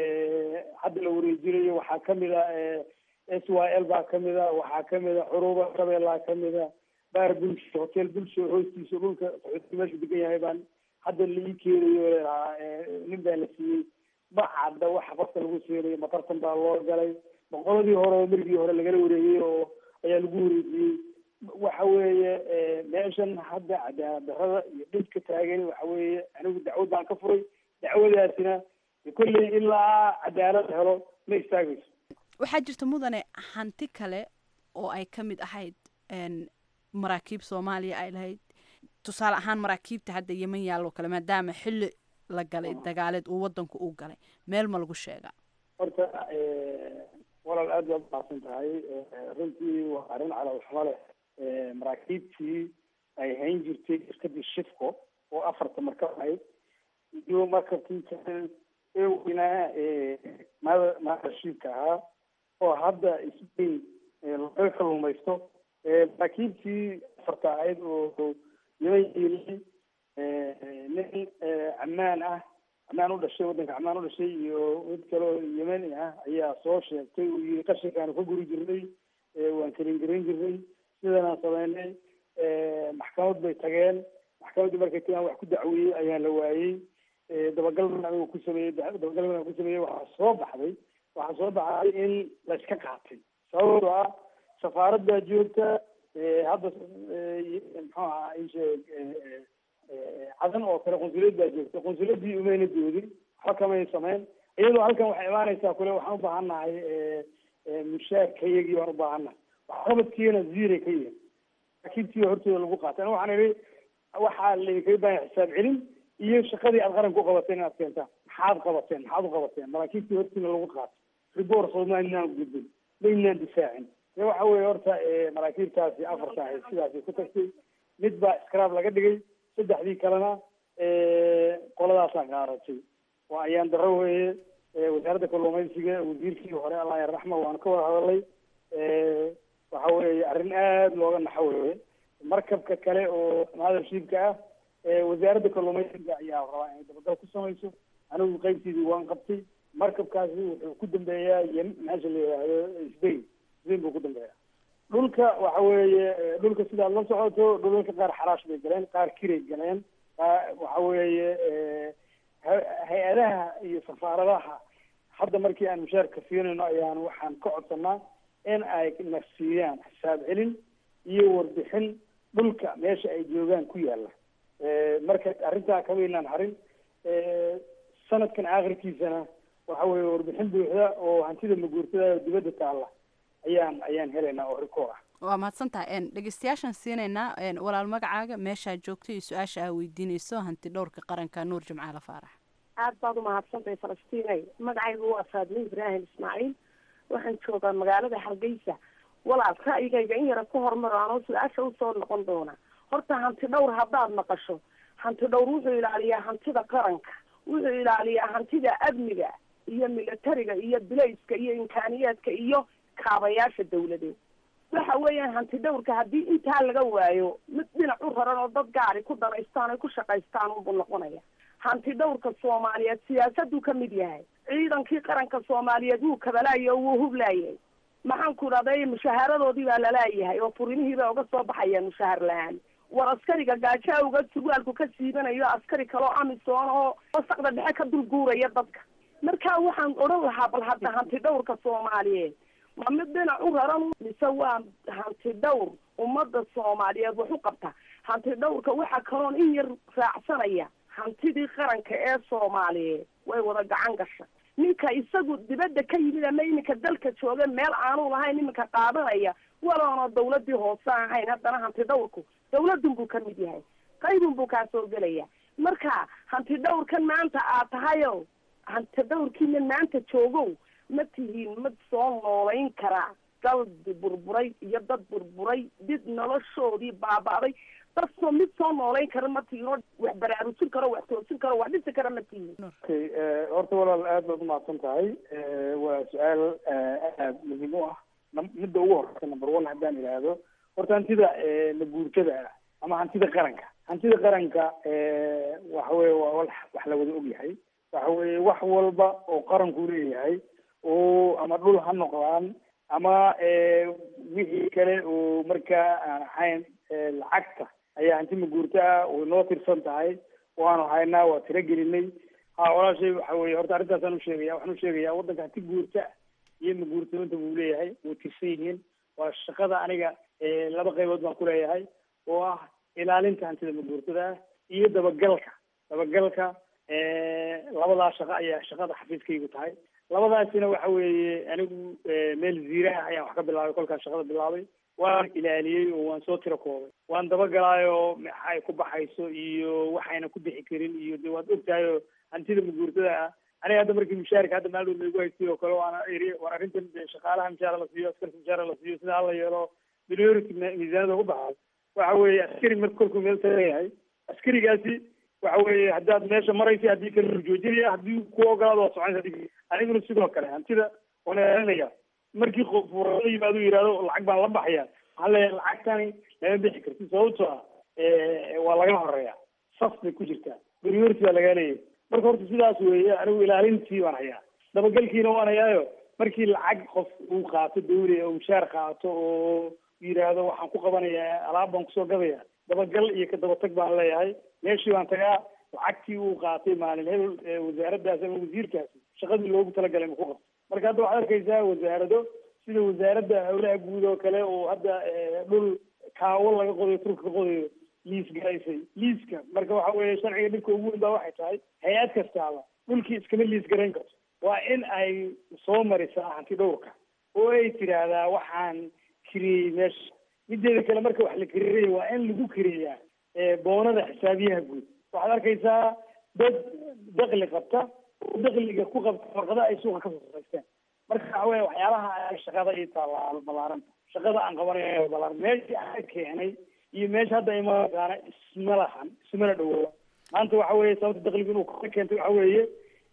Speaker 4: hadda la wareejinayo waxaa kamid a s y l baa kamid a waxaa kamid a curuba shabeellaa kamid a baar bulsho hotel bulsho hoostiisa dhulka qaxooti meeshu degan yahay baan hadda la ii keenayo leedahaa nin baa la siiyey ma cadda waxa qofka lagu siinayo matartan baa loo galay boqoladii hore oo merigii hore lagala wareegay oo ayaa lagu wareejiyey waxa weeye meeshan hadda cadaalad darada iyo dhibka taagan waxa weeye anigu dacwad baan ka furay dacwadaasina kolley ilaa cadaalad helo ma istaagayso
Speaker 8: waxaa jirta mudane hanti kale oo ay ka mid ahayd maraakiib soomaaliya ay lahayd tusaale ahaan maraakiibta hadda yeman yaaloo kale maadaama xilli la galay dagaaleed uu wadanku u galay meel ma lagu sheegaa
Speaker 4: horta walaal aad baad umaasan tahay runtii waa arrin calawxumo leh maraakiibtii ay hayn jirtay shirkadii shifco oo afarta markab ahayd iyo markabkii kale ee weynaa maada maadashiibka ahaa oo hadda isbayn laga kaluumaysto maraakiibtii afarta ahayd oo yeman yeelay nin ammaan ah ammaan u dhashay waddanka ammaan u dhashay iyo mid kaleo yemeni ah ayaa soo sheegtay uu yii qashinkaanu ka guri jirnay waan kelin garan jirnay sidanaan sameynay maxkamad bay tageen maxkamaddii markay tagaan wax ku dacweeyey ayaan la waayey dabagal ban anigu ku sameeyey dabagal ban ku sameeyey waxaa soo baxday waxaa soo baxday in la iska qaatay sababtoo ah safaaraddaa joogta hadda muxuu ahaa isheeg cadan oo kale qunsuliyad baa joogta qunsuliyaddii umayna doodin waxba kamay sameyn iyadoo halkan waxay imaanaysaa kule waxaan u baahannahay mushaarkayagii baan u baahannahay waxqabadkiina ziiray ka yihin laakiintii hortooda lagu qaatay ana waxaan idhi waxaa laydinkaga baahanya xisaab celin iyo shaqadii aad qaranka u qabateen inaad keentaan maxaad qabateen maxaad u qabateen maraakiibtii hortiina lagu qaatay ribor soomaalinaan gudbin maynaan difaacin de waxa weeye horta maraakiibtaasi afarta ahayd sidaasay ku tagtay mid baa scrab laga dhigay saddexdii kalena qoladaasaa qaaratay waa ayaan daro weeye wasaaradda kalluumaysiga wasiirkii hore allah yarraxma waanu ka wada hadalay waxa weeye arrin aada looga naxo weeye markabka kale oo maadashiibka ah wasaaradda kalluumaysiga ayaa rabaa inay dabagal ku samayso anigu qaybtiidii waan qabtay markabkaasi wuxuu ku dambeeyaa ym meesha la yidhaahdo sbain sbain buu ku dambeeyaa dhulka waxa weeye dhulka sidaad la socoto dhulalka qaar xaraash bay galeen qaar kiray galeen waxa weeye hay-adaha iyo safaaradaha hadda markii aan mushaarka siinayno ayaan waxaan ka codsanaa in ay na siiyaan xisaab celin iyo warbixin dhulka meesha ay joogaan ku yaala marka arrintaa kamaynaan harin sanadkan aakhirkiisana waxa weeye warbixin buuxda oo hantida maguurtada dibadda taalla ayaan ayaan helaynaa oo rikoor ah
Speaker 8: waa mahadsan tahay dhegeystayaashaan siinaynaa walaal magacaaga meeshaa joogto iyo su-aasha aa weydiinayso hanti dhowrka qaranka nuur jimcaale faarax
Speaker 10: aad baad umahadsantahay falastiinay magacaygu waa faadme ibraahim ismaaciil waxaan joogaa magaalada hargeysa walaal ra'yigayga in yara ku hormaro anoo su-aasha usoo noqon doona horta hanti dhowr haddaad maqasho hanti dhowr wuxuu ilaaliyaa hantida qaranka wuxuu ilaaliyaa hantida amniga iyo militariga iyo bilayska iyo imkaaniyaadka iyo kaabayaasha dawladeed waxa weeyaan hanti dhowrka haddii intaa laga waayo mid dhinac u raran oo dad gaari ku danaystaan ay ku shaqaystaan unbuu noqonaya hanti dhowrka soomaaliyeed siyaasaduu ka mid yahay ciidankii qaranka soomaaliyeed wuu kabalaayay oo wuu hublaayay maxaan ku idhahday mushaharadoodii baa lalaayahay oo furimihii bay uga soo baxayaan mushahar la-aan war askariga gaajo awga surwaalku ka siibanayo askari kaloo amisoon oo wasaqda dhexe ka dul guuraya dadka marka waxaan odhan lahaa bal hadda hanti dhowrka soomaaliyeed ma mid dhinac u raran mise waa hanti dhowr ummadda soomaaliyeed wax u qabta hanti dhowrka waxa kaloon in yar raacsanaya hantidii qaranka ee soomaaliyeed way wada gacan gasha ninka isagu dibadda ka yimid ama iminka dalka jooga meel aanu lahayn iminka qaadanaya waloona dawladii hoose ahayn haddana hanti dhowrku dawladun buu ka mid yahay qaybun buu kaa soo gelaya marka hanti dhowrkan maanta aad tahayo hanti dhowrkiina maanta joogow ma tihiin mid soo noolayn karaa daldi burburay iyo dad burburay did noloshoodii baaba'day dad soo mid soo noolayn kara ma tihiin oo wax baraarujin karo wax toosin karo wax dhisi kara ma tihiin
Speaker 4: okay horta walaal aad baad umahadsan tahay waa su-aal aad muhiim u ah midda ugu horeysa number one haddaan idhaahdo horta hantida maguurtada ah ama hantida qaranka hantida qaranka waxa weye waa wax wax la wada ogyahay waxa weye wax walba oo qaranku leeyahay oo ama dhul ha noqdaan ama wixii kale oo markaa aan ahayn lacagta ayaa hanti maguurto ah way noo tirsan tahay waanu haynaa waa tiro gelinay ha walaashay waxa weye horta arrintaasaan usheegaya waxaan usheegayaa waddanka hanti guurta iyo maguurtooyinta buu leeyahay way tirsan yihiin waa shaqada aniga laba qaybood baan kuleeyahay oo ah ilaalinta hantida maguurtada ah iyo dabagalka dabagalka labadaa shaqo ayaa shaqada xafiiskaygu tahay labadaasina waxa weeye anigu meel ziiraha ayaan wax ka bilaabay kolkaan shaqada bilaabay waan ilaaliyey oo waan soo tiro koobay waan dabagalaayoo maxay ku baxayso iyo waxayna ku bixi karin iyo de waad ogtahay oo hantida maguurtada ah aniga hadda markii mushaarika hadda maaldood laygu haystay oo kale waana iri war arrintan de shaqaalaha mushaara la siiyo askarta mushaara la siiyo sida hala yeelo minority miisaanada ku baxay waxa weeye askari marka kolkuu meel tagayahay askarigaasi waxa weeye haddaad meesha maraysa haddii kale la joojinaya haddii ku ogolaado waa soconaysa haddii aniguna sidoo kale hantida waan ilaalinaya markii qof la yimaado yihahdo lacag baan la baxaya waxaan leeyahay lacagtani lama bixi karti sababtoo ah waa laga horeeya sas bay ku jirtaa priority baa lagaa leeyahay marka horta sidaas weeye anigu ilaalintii baan hayaa dabagalkiina waan hayaayo markii lacag qof uu qaato dawliya oo mushaar qaato oo yidhaahdo waxaan ku qabanayaa alaab baan kusoo gadaya dabagal iyo ka dabatag baan leeyahay meeshii baan tagaa lacagtii uu qaatay maalin hebel wasaaraddaas ama wasiirkaasi shaqadii loogu talagalay ma ku qabto marka hadda waxaad arkaysaa wasaarado sida wasaaradda howlaha guud oo kale oo hadda dhul kaawo laga qodayo turka ka qodayo liis garaysay liiska marka waxa weeye sharciga dhibka ugu weyn baa waxay tahay hay-ad kastaaba dhulkii iskama liis garayn karto waa in ay soo marisaa hanti dhowrka oo ay tidhaahdaa waxaan kiriyey meesha mideeda kale marka wax la kiriiraya waa in lagu kiriyaa boonada xisaabiyaha guud waxaad arkaysaa dad dakli qabta oo dakliga ku qabta warqada ay suuqa kasoo saraysteen marka waxa weya waxyaalaha shaqada ii taallaa ballaaranta shaqada aan qabanayo ballaaran meeshii aan keenay iyo meesha hadda imaqaana isma lahan ismana dhawooba maanta waxa weeye sababta dakliga inuu ka keentay waxa weeye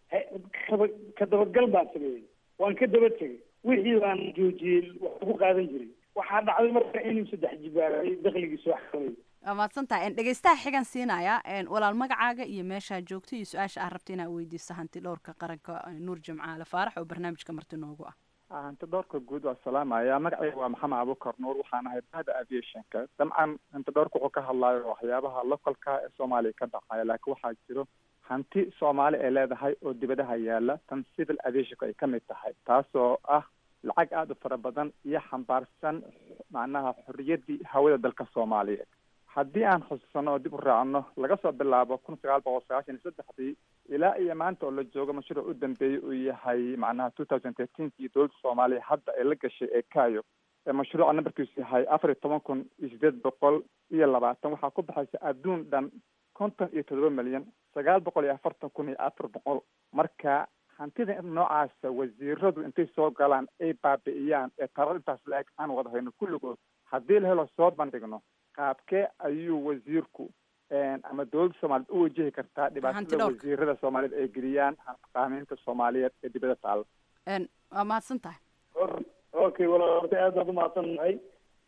Speaker 4: kaba ka dabagal baan sameeyey waan ka daba tegay wixii baan joojiyey wax ugu qaadan jiray waxaa dhacday marka inuu saddex jibaaray dakligii soo xakamay
Speaker 8: waa mahadsantahay dhegeystaha xigan siinaya walaal magacaaga iyo meeshaa joogto iyo su-aasha aad rabta inaad weydiiso hanti dhowrka qaranka nuur jimcaale faarax oo barnaamijka marti noogu ah
Speaker 11: hanti dhowrka guud waa salaamaya magacayga waa maxamed abukar nuur waxaan ahay bahda aviationka dabcan hanti dhowrka wuxuu ka hadlayo waxyaabaha localka ee soomaaliya ka dhacaya laakiin waxaa jiro hanti soomaali ay leedahay oo dibadaha yaala tan civil aviationka ay ka mid tahay taasoo ah lacag aada u fara badan iyo xambaarsan macnaha xorriyaddii hawada dalka soomaaliyeed haddii aan xusuusano oo dib u raacno laga soo bilaabo kun sagaal boqol sagaashan iyo saddexdii ilaa iyo maanta oo la joogo mashruuc u dambeeyey uu yahay macnaha two thousand thirteenkii dowladda soomaaliya hadda ay la gashay ee kayo ee mashruuca nambarkiisu yahay afar iyo toban kun iyo sideed boqol iyo labaatan waxaa ku baxaysa adduun dhan konton iyo toddoba milyan sagaal boqol iyo afartan kun iyo afar boqol marka hantida noocaasa wasiiradu intay soo galaan ay baabi'iyaan ee tarar intaas la-eg aan wada hayno kulligood haddii la helo soo bandhigno qaabkee ayuu wasiirku ama dowladda soomaaliyeed u wajihi kartaa dhibaatada wasiirada soomaaliyeed ay geliyaan qaamiinta soomaaliyeed ee dibada taala
Speaker 8: waa mahadsan tahay
Speaker 4: okay walaal horta aad baad umahadsan tahay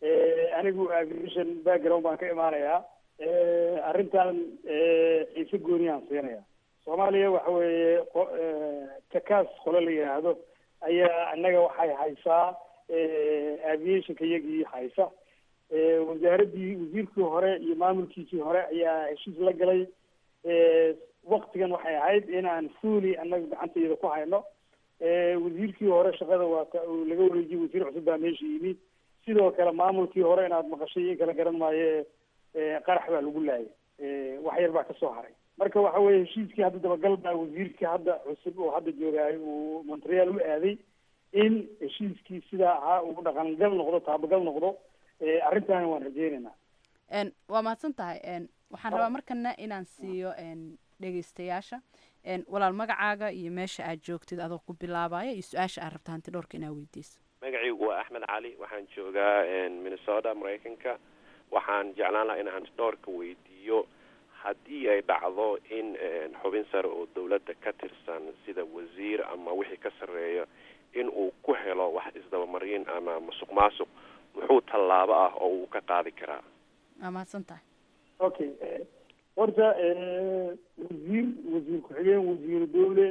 Speaker 4: anigu aviation background baan ka imaanayaa arrintan xiise gooniyaan siinaya soomaaliya waxa weeye takaas qole la yidhaahdo ayaa annaga waxay haysaa aviationka iyagii haysa wasaaraddii wasiirkii hore iyo maamulkiisii hore ayaa heshiis la galay waktigan waxay ahayd in aan fuuli annaga gacantayada ku hayno wasiirkii hore shaqada waata uu laga wareejiyey wasiir cusub baa meesha yimid sidoo kale maamulkii hore inaad maqashay in kala garan maayo qarax baa lagu laayay wax yar baa kasoo haray marka waxa weye heshiiskii hadda dabagal baa wasiirkii hadda cusub oo hadda joogaayo uu montreal u aaday in heshiiskii sidaa ahaa uu dhaqangal noqdo taabagal noqdo arrintaana waan rajeynaynaa
Speaker 8: waa mahadsan tahay waxaan rabaa markana inaan siiyo dhegeystayaasha walaal magacaaga iyo meesha aad joogtid adoo ku bilaabaya iyo su-aasha aad rabta hanti dhowrka inaad weydiiso
Speaker 12: magacaygu waa axmed cali waxaan joogaa minnesota maraykanka waxaan jeclaan lahaa in hanti dhowrka weydiiyo haddii ay dhacdo in xubin sare oo dowladda ka tirsan sida wasiir ama wixii ka sarreeya in uu ku helo wax isdabamarin ama masuq maasuq muxuu tallaabo ah oo uu ka qaadi karaa
Speaker 8: waa mahadsan tahay
Speaker 4: okay horta wasiir wasiir ku-xigeen wasiiru dowle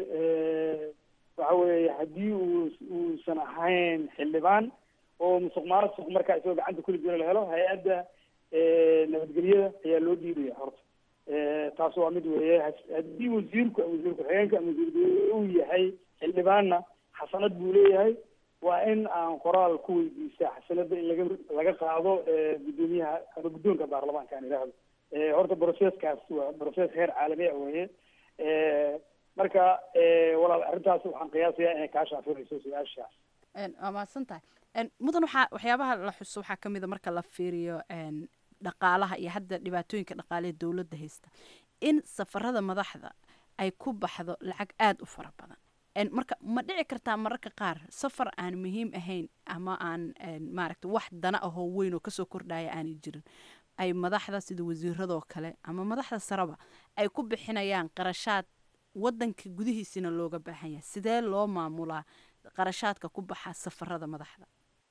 Speaker 4: waxa weeye haddii uu uusan ahayn xildhibaan oo musuq maasuq markaa isagoo gacanta kuli jiro la helo hay-adda nabadgelyada ayaa loo dhiibaya horta taas waa mid weeye haddii wasiirku wasiir ku-xigeenka ama wasiir dowle uu yahay xildhibaanna xasanad buu leeyahay waa in aan qoraal ku weydiisaa xasanada in laga laga qaado guddoomiyaha ama guddoonka baarlamaanka aan idhaahdo horta processkaas waa process heer caalami ah weeye marka walaal arrintaas waxaan qiyaasayaa inay kaa shaafinayso su-aashaas
Speaker 8: waa mahadsan tahay mudan waxaa waxyaabaha la xuso waxaa ka mid a marka la fiiriyo dhaqaalaha iyo hadda dhibaatooyinka dhaqaale ee dowladda haysta in safarada madaxda ay ku baxdo lacag aada u fara badan marka ma dhici kartaa mararka qaar safar aan muhiim ahayn ama aan maaragta wax dana ahoo weyn oo kasoo kordhaya aanay jirin ay madaxda sida wasiiradoo kale ama madaxda sareba ay ku bixinayaan qarashaad wadanka gudihiisina looga baahan yahay sidee loo maamulaa qarashaadka ku baxa safarada madaxda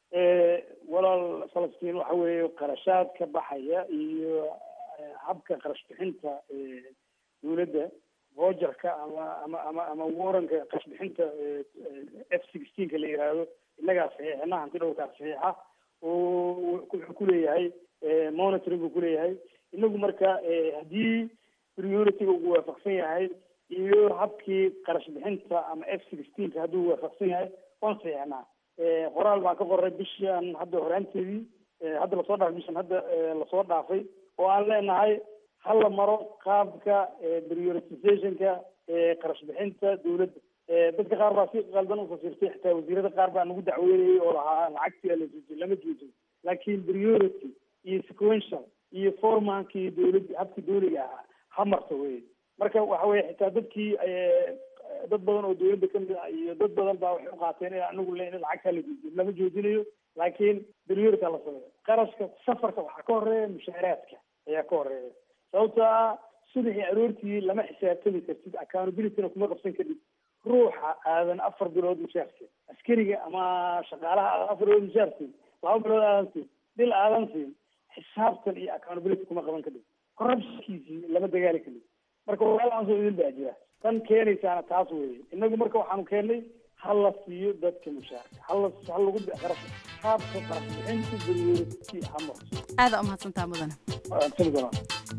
Speaker 4: walaal falastiin waxa weeye qarashaad ka baxaya iyo habka qarash bixinta dowladda vogerka ama ama ama ama waranka qarash bixinta f sixteenka la yihahdo innagaa saxiixina hanti dhowrkaa saxiixa oo wuxuu kuleeyahay monitoring buu kuleeyahay inagu marka haddii priority-ga uu waafaqsan yahay iyo habkii qarash bixinta ama f sixteenka hadduu waafaqsan yahay waan saxiixnaa qoraal baan ka qoray bishan hadda horaanteedii hadda lasoo dhaafay bishan hadda lasoo dhaafay oo aan leenahay hala maro qaabka prioritizationka qarash bixinta dowladda dadka qaar baa si qaldan ufasirtay xitaa wasiirada qaar baa nagu dacweynayay oo lahaa lacagtii alajoojin lama joojin laakiin priority iyo sequential iyo formankii dowladda habkii dowliga ahaa ha marto wey marka waxa weye xitaa dadkii dad badan oo dowladda kamid ah iyo dad badan baa waxay uqaateen in anagu le in lacagtaa la joojiyo lama joojinayo laakiin priority la sameeyo qarashka safarka waxaa ka horeeya mushaaraadka ayaa ka horeeya sababto ah subaxii aroortii lama xisaabtami kartid accountabilityna kuma qabsan kadhib ruuxa aadan afar bilood mushaarka askariga ama shaqaalaha aadan afar bilood mushaarsiin laba bilood aadan siin bil aadan siin xisaabtan iyo accountability kuma qaban kadhib corruptionkiisii lama dagaali kadhib marka walaalahaasoo idin baa jira tan keenaysaana taas weeye inagu marka waxaanu keennay ha la siiyo dadka mushaarka hala ha lagu qarash qaabka qarash bixinta priority ha marto
Speaker 8: aada umahadsantaa mudane
Speaker 4: sanadana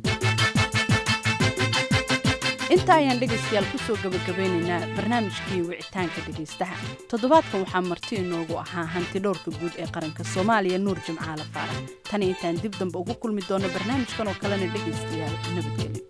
Speaker 8: inta ayaan dhegaystayaal kusoo gabagabeynaynaa barnaamijkii wicitaanka dhegaystaha toddobaadkan waxaa marti inoogu ahaa hanti dhowrka guud ee qaranka soomaaliya nuur jimcaale faarax tani intaan dib dambe ugu kulmi doono barnaamijkan oo kalena dhegaystayaal nabadgelyo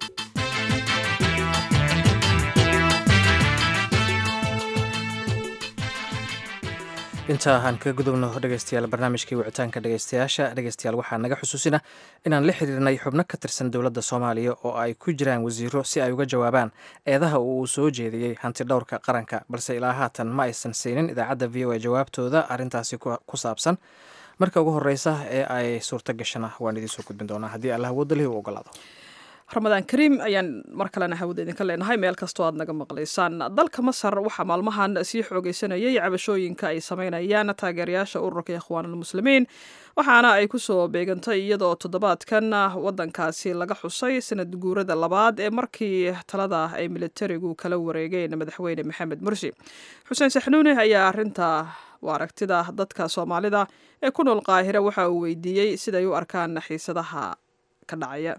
Speaker 2: inta aan kaga gudubno dhegeystayaal barnaamijkii wicitaanka dhegeystayaasha dhegeystayaal waxaa naga xusuusina inaan la xiriirnay xubno ka tirsan dowladda soomaaliya oo ay ku jiraan wasiiro si ay uga jawaabaan eedaha uu soo jeediyey hanti dhowrka qaranka balse ilaa haatan ma aysan siinin idaacadda v o a jawaabtooda arrintaasi ku saabsan marka ugu horeysa ee ay suurto gashana waan idiin soo gudbin doonaa haddii allah wadalihi u ogolaado
Speaker 1: ramadaan kariim ayaan mar kalena hawada idinka leenahay meel kastoo aad naga maqlaysaan dalka masar waxaa maalmahan sii xoogeysanayay cabashooyinka ay sameynayaan taageerayaasha ururka ikhwaanulmuslimiin waxaana ay kusoo beegantay iyadoo toddobaadkan wadankaasi laga xusay sanad guurada labaad ee markii talada ay militarigu kala wareegeen madaxweyne maxamed mursi xuseen saxnuuni ayaa arinta aragtida dadka soomaalida ee ku nool qaahira waxa uu weydiiyey siday u arkaan xiisadaha ka dhacaya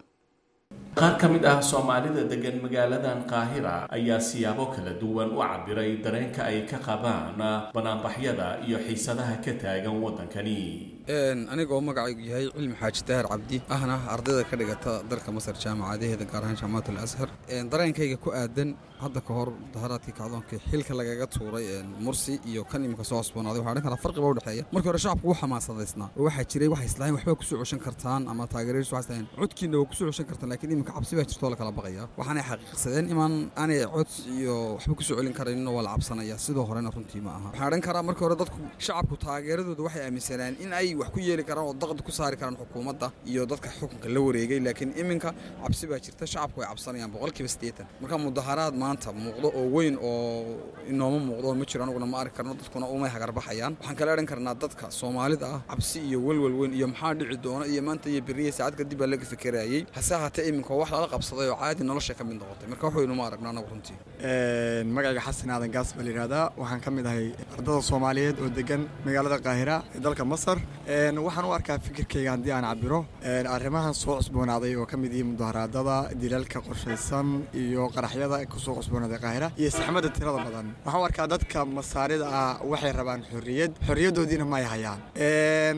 Speaker 13: qaar ka mid ah soomaalida degan magaaladan qaahira ayaa siyaabo kala duwan u cabiray dareenka ay ka qabaan banaanbaxyada iyo xiisadaha ka taagan waddankani
Speaker 14: anigoo magacaygu yahay cilmi xaaji daahir cabdi ahna ardayda ka dhigata dalka masar jaamacadaheeda gaar ahaan jaamacat al ashar dareenkayga ku aadan hadda ka hor mudaharaadkii kacdoonkii xilka lagaga tuuray mursi iyo kan imika soo cusboonaaday waxaa dhan kala farqiba u dhexeeya markii hore shacabku wuu xamaasadaysnaa oo waxaa jiray waxay islahayn waxbaa kusoo ceshan kartaan ama taageeradiisu waxay islahayn codkiina waa kusoo ceshan kartaan laakiin imika cabsi baa jirtoo la kala baqaya waxaanay xaqiiqsadeen imaan aanay cod iyo waxba kusoo celin karayninoo waa la cabsanaya sidoo horena runtii ma aha waxaan odhan karaa markii hore dadku shacabku taageeradooda waxay aaminsanaan in ay wax ku yeeli karaan oo daqdi ku saari karaan xukuumadda iyo dadka xukunka la wareegay laakiin iminka cabsi baa jirta shacabku way cabsanayaan boqolkiiba siddeetan marka mudaharaad maanta muuqdo oo weyn oo inooma muuqdo ma jiro anuguna ma arki karno dadkuna umay hagarbaxayaan waxaan kala odhan karnaa dadka soomaalida ah cabsi iyo welwel weyn iyo maxaa dhici doona iyo maanta iyo beriya saacad kadib baa laga fikirayay hase ahaatee iminka wax lala qabsaday oo caadi nolosha ka mid noqotay marka wax weynu ma aragno anagu runtii
Speaker 15: magacayga xasan aadan gaas baa layidhahdaa waxaan ka mid ahay ardada soomaaliyeed oo degan magaalada qaahira ee dalka masar waxaan u arkaa fikirkayga haddii aan cabiro arrimahan soo cusboonaaday oo ka mid yihiin mudaharaadada dilaalka qorshaysan iyo qaraxyada kusoo cusboonaaday qaahira iyo saxmadda tirada badan waxaan u arkaa dadka masaarida ah waxay rabaan xorriyad xorriyaddoodiina ma ay hayaan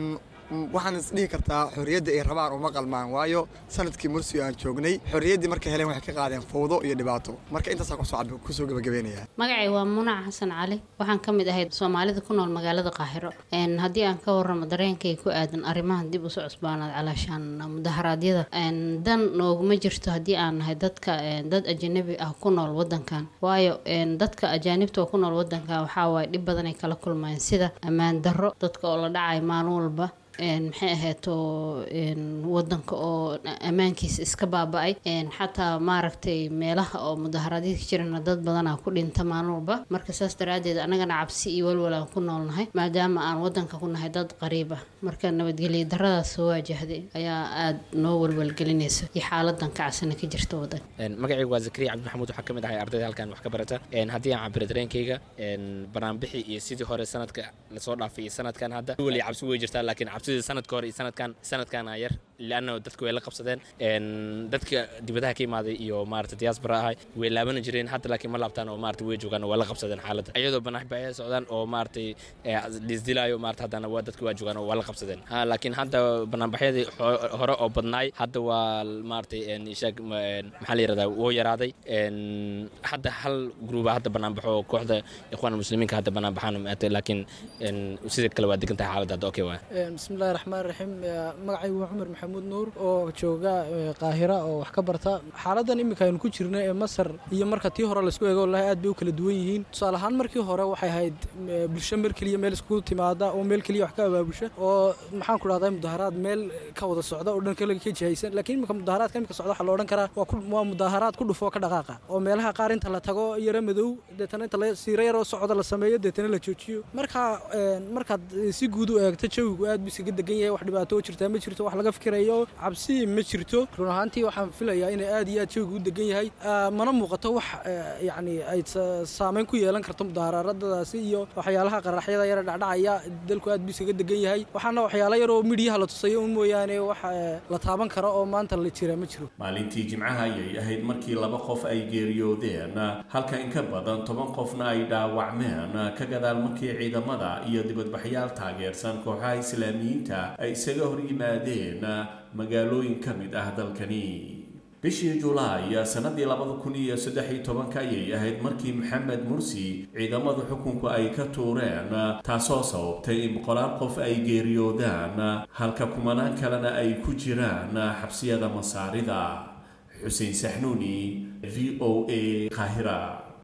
Speaker 15: mm, waxaan isdhihi kartaa xorriyadda ay rabaan uma qalmaan waayo sanadkii mursi aan joognay xorriyaddii markay heleen waxay ka qaadeen fowdo iyo dhibaato marka intaasaa kusoo cab- kusoo gabagabeynaya
Speaker 16: magacay waa munac xasan cali waxaan ka mid ahay soomaalida ku nool magaalada qaahiro Een, haddii aan ka waramo dareenkay ku aadan arrimahan dib usoo cusbaanaad calaashaan mudaharaadyada Een, dan nooguma jirto haddii aan nahay dadka een, dad ajanabi ah ku nool wadankan waayo een, dadka ajaanibta oo ku nool wadankan waxaa waaye dhib badan ay kala kulmayaan sida ammaan darro dadka oo la dhacayo maalin walba een, maxay ahayd oo een, wadanka oo ammaankiisa iska baaba-ay een, xataa maaragtay meelaha oo mudaharaadyada ka jirana dad badanaa ku dhinta maalin walba marka saas daraadeed annagana cabsi iyo walwal aan ku noolnahay maadaama aan wadanka ku nahay dad qariib ah marka nabadgelyo daradaas soo waajahday ayaa aada noo walwalgelinaysa iyo xaaladan kacsana ka jirta wadanka
Speaker 17: Een, magacaygu waa zakariya cabdi maxamuud waxaa ka mid ahay ardayda halkan wax ka barata Een, haddii aan cabiro dareenkayga een, banaanbixi iyo sidii hore sanadka lasoo dhaafay iyo sanadkan hadda weli cabsi way jirtaa laakiin cabsidii sanadka hore iyo sanadkan sanadkana yar lianna dadku way la qabsadeen Een, dadka dibadaha ka imaaday iyo maarata diaspora ahay way laabana jireen hadda laakiin ma laabtaan oo maarata way joogaan oo waa la qabsadeen xaaladda iyadoo banaanbixi ay socdaan oo maaragtay ee, lisdilaayo maarata haddana waa dadku waa joogaan oo waa la qabsadeen ha laakiin hadda banaanbaxyadii ho- hore oo badnaay hadda waa maaragtay een, ishaag ma- een, maxaa la yirahdaa wuu yaraaday Een, hadda hal gruuba hadda banaanbaxo oo kooxda ikhwaan muslimiinka hadda banaanbaxaan maata laakiin een, sida kale waa degan tahay xaaladda hadda okay waay
Speaker 18: bismillahi raxmaan raxiim magacaygu waa cumar maxamuud nuur oo jooga eh, qaahira oo wax ka barta xaaladan iminka aynu ku jirna ee masar iyo marka tii hore laisku eego wallahi aad bay u kala duwan yihiin tusaale ahaan markii hore waxay ahayd eh, bulsho meel keliya meel iskugu timaada oo meel keliya wax ka abaabusha oo maxaan ku dhahdaa mudaharaad meel ka wada socda oo dhan kale ka jihaysan laakiin iminka mudaharaadka iminka socda waxaa la odhan karaa waa ku- waa mudaharaad ku dhufo ka dhaqaaqa oo meelaha qaar inta la tago yaro madow deetana inta la siiro yaroo socda la sameeyo deetana la joojiyo marka een, markaad eh, si guud u eegto jawigu aad buu isaga degan yahay wax dhibaato oo jirtaa ma jirto wax laga fikirayo cabsi ma jirto run ahaantii waxaan filayaa inay aad iyo aad jawigu u degan yahay Ah, mana muuqato wax eh, yacni ay sa- saameyn ku yeelan karto mudaharaadadaasi iyo waxyaalaha qaraxyada yara dhacdhacaya dalku aad buu isaga degan yahay waxaana waxyaalo yar oo midhiyaha la tusayo un mooyaane wax eh, la taaban karo oo maanta la jira ma jiro
Speaker 13: maalintii jimcaha ayay ahayd markii laba qof ay geeriyoodeen halka in ka badan toban qofna ay dhaawacmeen ka gadaal markii ciidamada iyo dibadbaxyaal taageersan kooxaha islaamiyiinta ay isaga hor yimaadeen magaalooyin ka mid ah dalkani bishii julaay sanadii labada kun iyo saddex iyo tobanka ayay ahayd markii maxamed mursi ciidamada xukunku ay ka tuureen taasoo sababtay in boqolaal qof ay geeriyoodaan halka kumanaan kalena ay ku jiraan xabsiyada masaarida xuseen saxnuuni v o a qaahira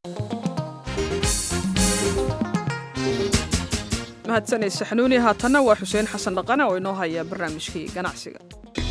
Speaker 1: mahadsanay saxnuuni haatanna waa xuseen xasan dhaqane oo inoo haya barnaamijkii ganacsiga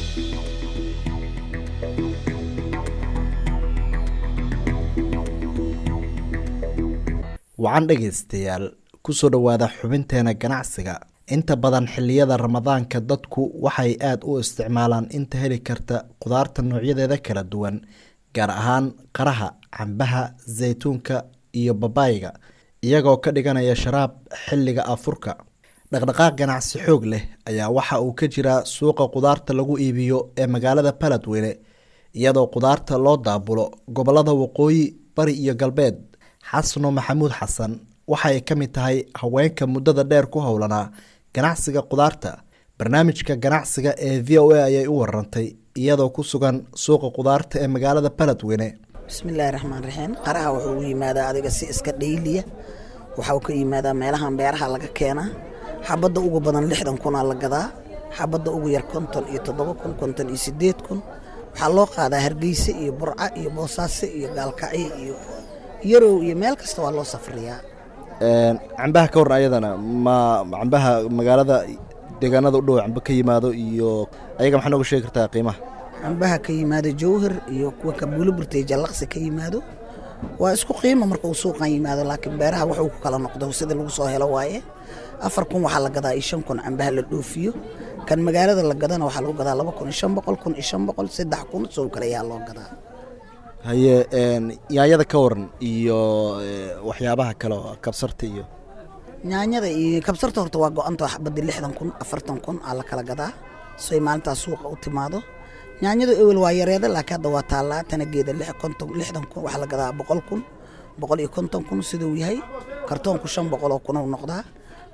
Speaker 19: wacan dhegaystayaal kusoo dhowaada xubinteena ganacsiga inta badan xilliyada ramadaanka dadku waxay aada u isticmaalaan inta heli karta qudaarta noocyadeeda kala duwan gaar ahaan qaraha cambaha saytuunka iyo babaayga iyagoo ka dhiganaya sharaab xilliga afurka dhaqdhaqaaq ganacsi xoog leh ayaa waxa uu ka jiraa suuqa qudaarta lagu iibiyo ee magaalada baladweyne iyadoo qudaarta loo daabulo gobolada waqooyi bari iyo galbeed xasano maxamuud xasan waxay ka mid tahay haweenka muddada dheer ku howlanaa ganacsiga qudaarta barnaamijka ganacsiga ee v o a ayay u warantay iyadoo ku sugan suuqa qudaarta ee magaalada baladweyne
Speaker 20: bismillaahi raxmaan raxiim qaraha wuxuu u yimaadaa adiga si iska dhayliya waxau ka yimaadaa meelahan beeraha laga keenaa xabadda ugu badan lixdan kunaa la gadaa xabadda ugu yar konton iyo toddoba kun konton iyo sideed kun waxaa loo qaadaa hargeyse iyo burca iyo boosaaso iyo gaalkacyo iyo yarow iyo meel kasta waa loo safriyaa
Speaker 19: cambaha ka waran ayadana ma cambaha magaalada deegaanada u dhow cambe ka yimaado iyo ayaga maxaa nooga sheegi kartaa qiimaha
Speaker 20: cambaha ka yimaado jawhar iyo kuwa kabuulo burtay jallaqsi ka yimaado waa isku qiimo marka uu suuqan yimaado laakiin beeraha wuxuu ku kala noqdo sida lagu soo helo waaye afar kun waxaa la gadaa iyo shan kun cambaha la dhoofiyo kan magaalada la gadana waxaa lagu gadaa laba kun iyo shan boqol kun iyo shan boqol saddex kun sow kale ayaa loo gadaa
Speaker 19: haye yaanyada ka waran iyo waxyaabaha kale oo kabsarta iyo
Speaker 20: nyaanyada iyo kabsarta horta waa go-anta xabadii lixdan kun afartan kun aa la kala gadaa soy maalintaas suuqa u timaado nyaanyadu ewel waa yareeda laakiin hadda waa taallaa tanageeda lix konton lixdan kun waxaa la gadaa boqol kun boqol iyo konton kun siduu yahay kartoonku shan boqol oo kun uu noqdaa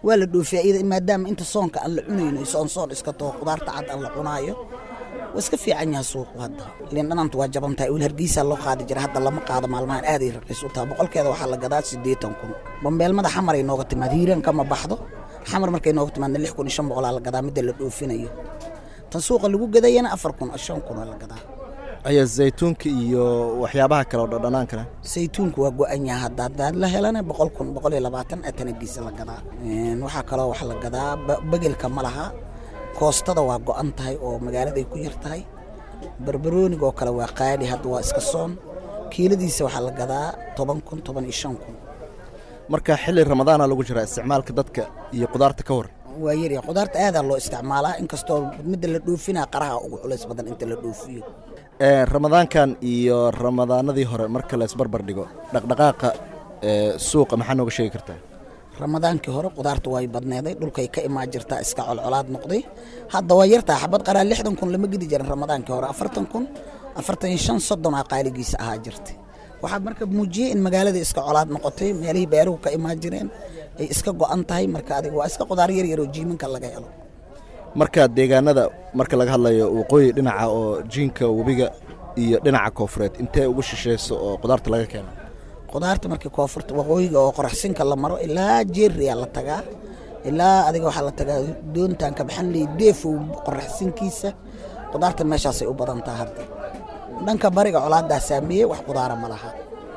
Speaker 20: waa la dhoofiya iyada maadaama inta soonka aan la cunayno soon soon iska taho khudaarta cad aan la cunaayo waa iska fiican yahay suuqu hadda liin dhanaanta waa jaban tahay wiil hargeysaa loo qaadi jira hadda lama qaado maalmahan aaday raqiis u tahay boqolkeeda waxaa la gadaa siddeetan kun bambeelmada xamar ay nooga timaad hiiraan kama baxdo xamar markay nooga timaadna lix kun iyo shan boqolaa la gadaa midda la dhoofinayo tan suuqa lagu gadayana afar kun shan kun oo la gadaa
Speaker 19: ayaa zaytuunka iyo waxyaabaha kale oo dhadhanaankana
Speaker 20: saytuunku waa go-an yahay hadda haddaad la helana boqol kun boqol iyo labaatan atanagiisa la gadaa waxaa kaloo wax la gadaa begelka ma laha koostada waa go-an tahay oo magaaladay ku yar tahay barbarooniga oo kale waa qaali hadda waa iska soon kiiladiisa waxaa la gadaa toban kun toban iyo shan kun
Speaker 19: marka xilli ramadaana lagu jiraa isticmaalka dadka iyo qudaarta ka waran
Speaker 20: waa yarya qudaarta aadaa loo isticmaalaa inkastoo midda la dhoofinaa qaraha ugu culays badan inta la dhoofiyo
Speaker 19: ramadaankan iyo ramadaanadii hore marka la isbarbar dhigo dhaqdhaqaaqa suuqa maxaa nooga sheegi kartaa
Speaker 20: ramadaankii hore qudaarta way badneeday dhulkay ka imaan jirtaa iska colcolaad noqday hadda waa yartaa xabad qaraa lixdan kun lama gedi jirin ramadaankii hore afartan kun afartan iyo shan soddon aa qaaligiisa ahaa jirtay waxaa marka muujiyey in magaalada iska colaad noqotay meelihii beeruhu ka imaan jireen ay iska go-an tahay marka adiga waa iska qudaar yar yar oo jiimanka laga helo
Speaker 19: marka deegaanada marka laga hadlayo waqooyi dhinaca oo jiinka webiga iyo dhinaca koofureed intee ugu shisheyso oo qudaarta laga keeno
Speaker 20: qudaarta markii koonfurta waqooyiga oo qoraxsinka la maro ilaa jeeriyaa la tagaa ilaa adiga waxaa la tagaa doontaan ka baxan ley deefow qoraxsinkiisa qudaarta meeshaasay u badan taha hadda dhanka bariga colaadaa saameeyey wax qudaara ma laha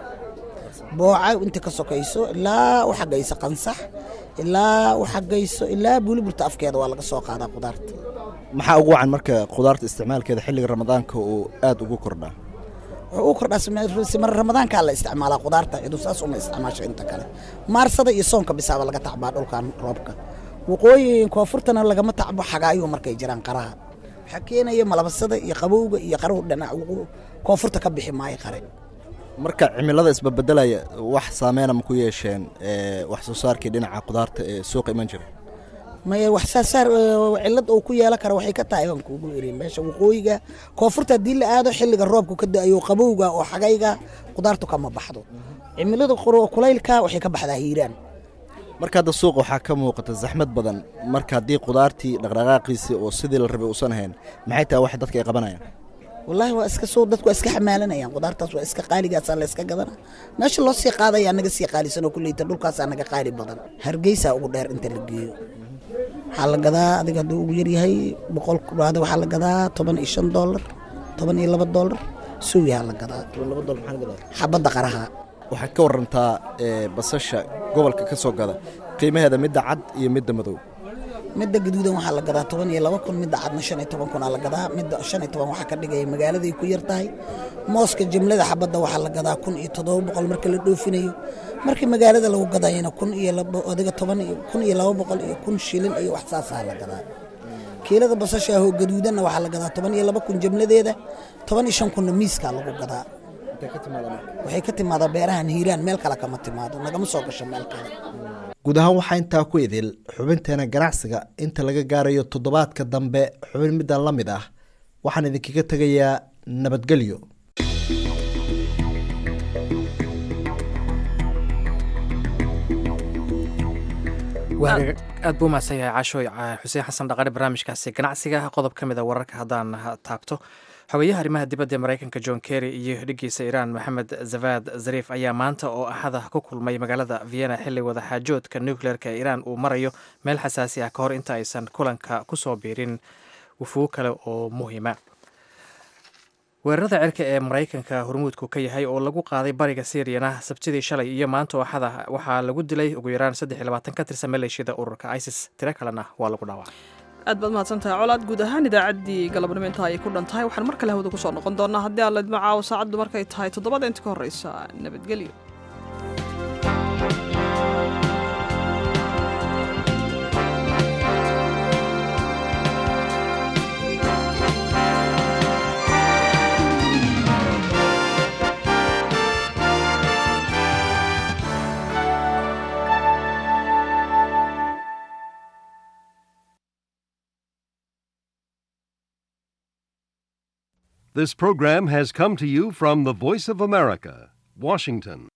Speaker 20: booca inta ka sokayso ilaa u xagayso qansax ilaa u xagayso ilaa buuliburta afkeeda waa laga soo qaadaa qudaarta
Speaker 19: maxaa ugu wacan marka qudaarta isticmaalkeeda xilliga ramadaanka uu aad ugu kordhaa
Speaker 20: wuxuu u kordhaa simar ramadaankaa la isticmaalaa qudaarta cidu saas uma isticmaasho inta kale maarsada iyo soonka bisaaba laga tacbaa dhulkan roobka waqooyi koonfurtana lagama tacbo xagaayuu markay jiraan qaraha waxaa keenaya malabasada iyo qabowga iyo qaruhu dhinac koonfurta ka bixi maayo qare
Speaker 19: marka cimilada isbabedelaya wax saameyna ma ku yeesheen wax soo saarkii dhinaca qudaarta ee suuqa iman jira
Speaker 20: maya wax saasaar cilad uu ku yeelan kara waxay ka tahay waan kuugu iri meesha waqooyiga koonfurta haddii la aado xilliga roobku ka da-ayo qabowga oo xagayga qudaartu kama baxdo cimilada kulaylka waxay ka baxdaa hiiraan
Speaker 19: marka hadda suuqa waxaa ka muuqata zaxmad badan marka haddii qudaartii dhaqdhaqaaqiisii oo sidii la rabay uusan ahayn maxay tahay wax dadka ay qabanayaan
Speaker 20: wallaahi waa iska soo dadku waa iska xamaalanayaan qudaartaas waa iska qaaligaasaa la iska gadana meesha loo sii qaadayaa naga sii qaalisan oo kulleyta dhulkaasaa naga qaali badan hargeysaa ugu dheer inta la geeyo waxaa la gadaa adiga hadduu ugu yaryahay boqol kuraada waxaa la gadaa toban iyo shan doolar toban iyo laba doolar suwiyaa la gadaa xabadda qaraha
Speaker 19: waxaad ka warantaa basasha gobolka ka soo gada qiimaheeda midda cad iyo midda madow
Speaker 20: midda gaduudan waxaa la gadaa toban iyo laba kun midda cadna shan iyo toban kunaa la gadaa midda shan iyo toban waxaa ka dhigaya magaaladay ku yar tahay mooska jimlada xabadda waxaa la gadaa kun iyo toddoba boqol marka la dhoofinayo markii magaalada lagu gadayana kun iyo laba adiga toban iyo kun iyo laba boqol iyo kun shilin iyo wax saasaa la gadaa kiilada basasha ahoo gaduudanna waxaa la gadaa toban iyo laba kun jimladeeda toban iyo shan kunna miiskaa lagu gadaa waxay ka timaadaa beerahan hiiraan meel kale kama timaado nagama soo gasho meel kale
Speaker 19: guud ahaan waxaa intaa ku idil xubinteena ganacsiga inta laga gaarayo toddobaadka dambe xubin middan la mid ah waxaan idinkaga tegayaa nabadgelyo
Speaker 2: aad buu mahadsan yahay caashooy xuseen xasan dhaqane barnaamijkaasi ganacsiga qodob ka mid a wararka haddaan taabto xogeyaha arrimaha dibadda ee maraykanka john kerry iyo dhiggiisa iiraan maxamed zavad zariif ayaa maanta oo axada ku kulmay magaalada vienna xilli wadaxaajoodka nucleerka ee iiraan uu marayo meel xasaasi ah ka hor inta aysan kulanka ku soo biirin wufugo kale oo muhiima weerarada cirka ee maraykanka hormuudku ka yahay oo lagu qaaday bariga syriana sabtidii shalay iyo maanta oo axada waxaa lagu dilay ugu yaraan saddex iyo labaatan ka tirsan maleeshiyada ururka isis tiro kalena waa lagu dhaawacay
Speaker 1: aad baad mahadsantahay colaad guud ahaan idaacaddii galabnimo intaa ay ku dhan tahay waxaan mar kale hawada ku soo noqon doonaa haddii aan laydma caawo saacaddu markay tahay toddobada inta ka horreysa nabadgelyo
Speaker 21: This program has come to you from the Voice of America, Washington.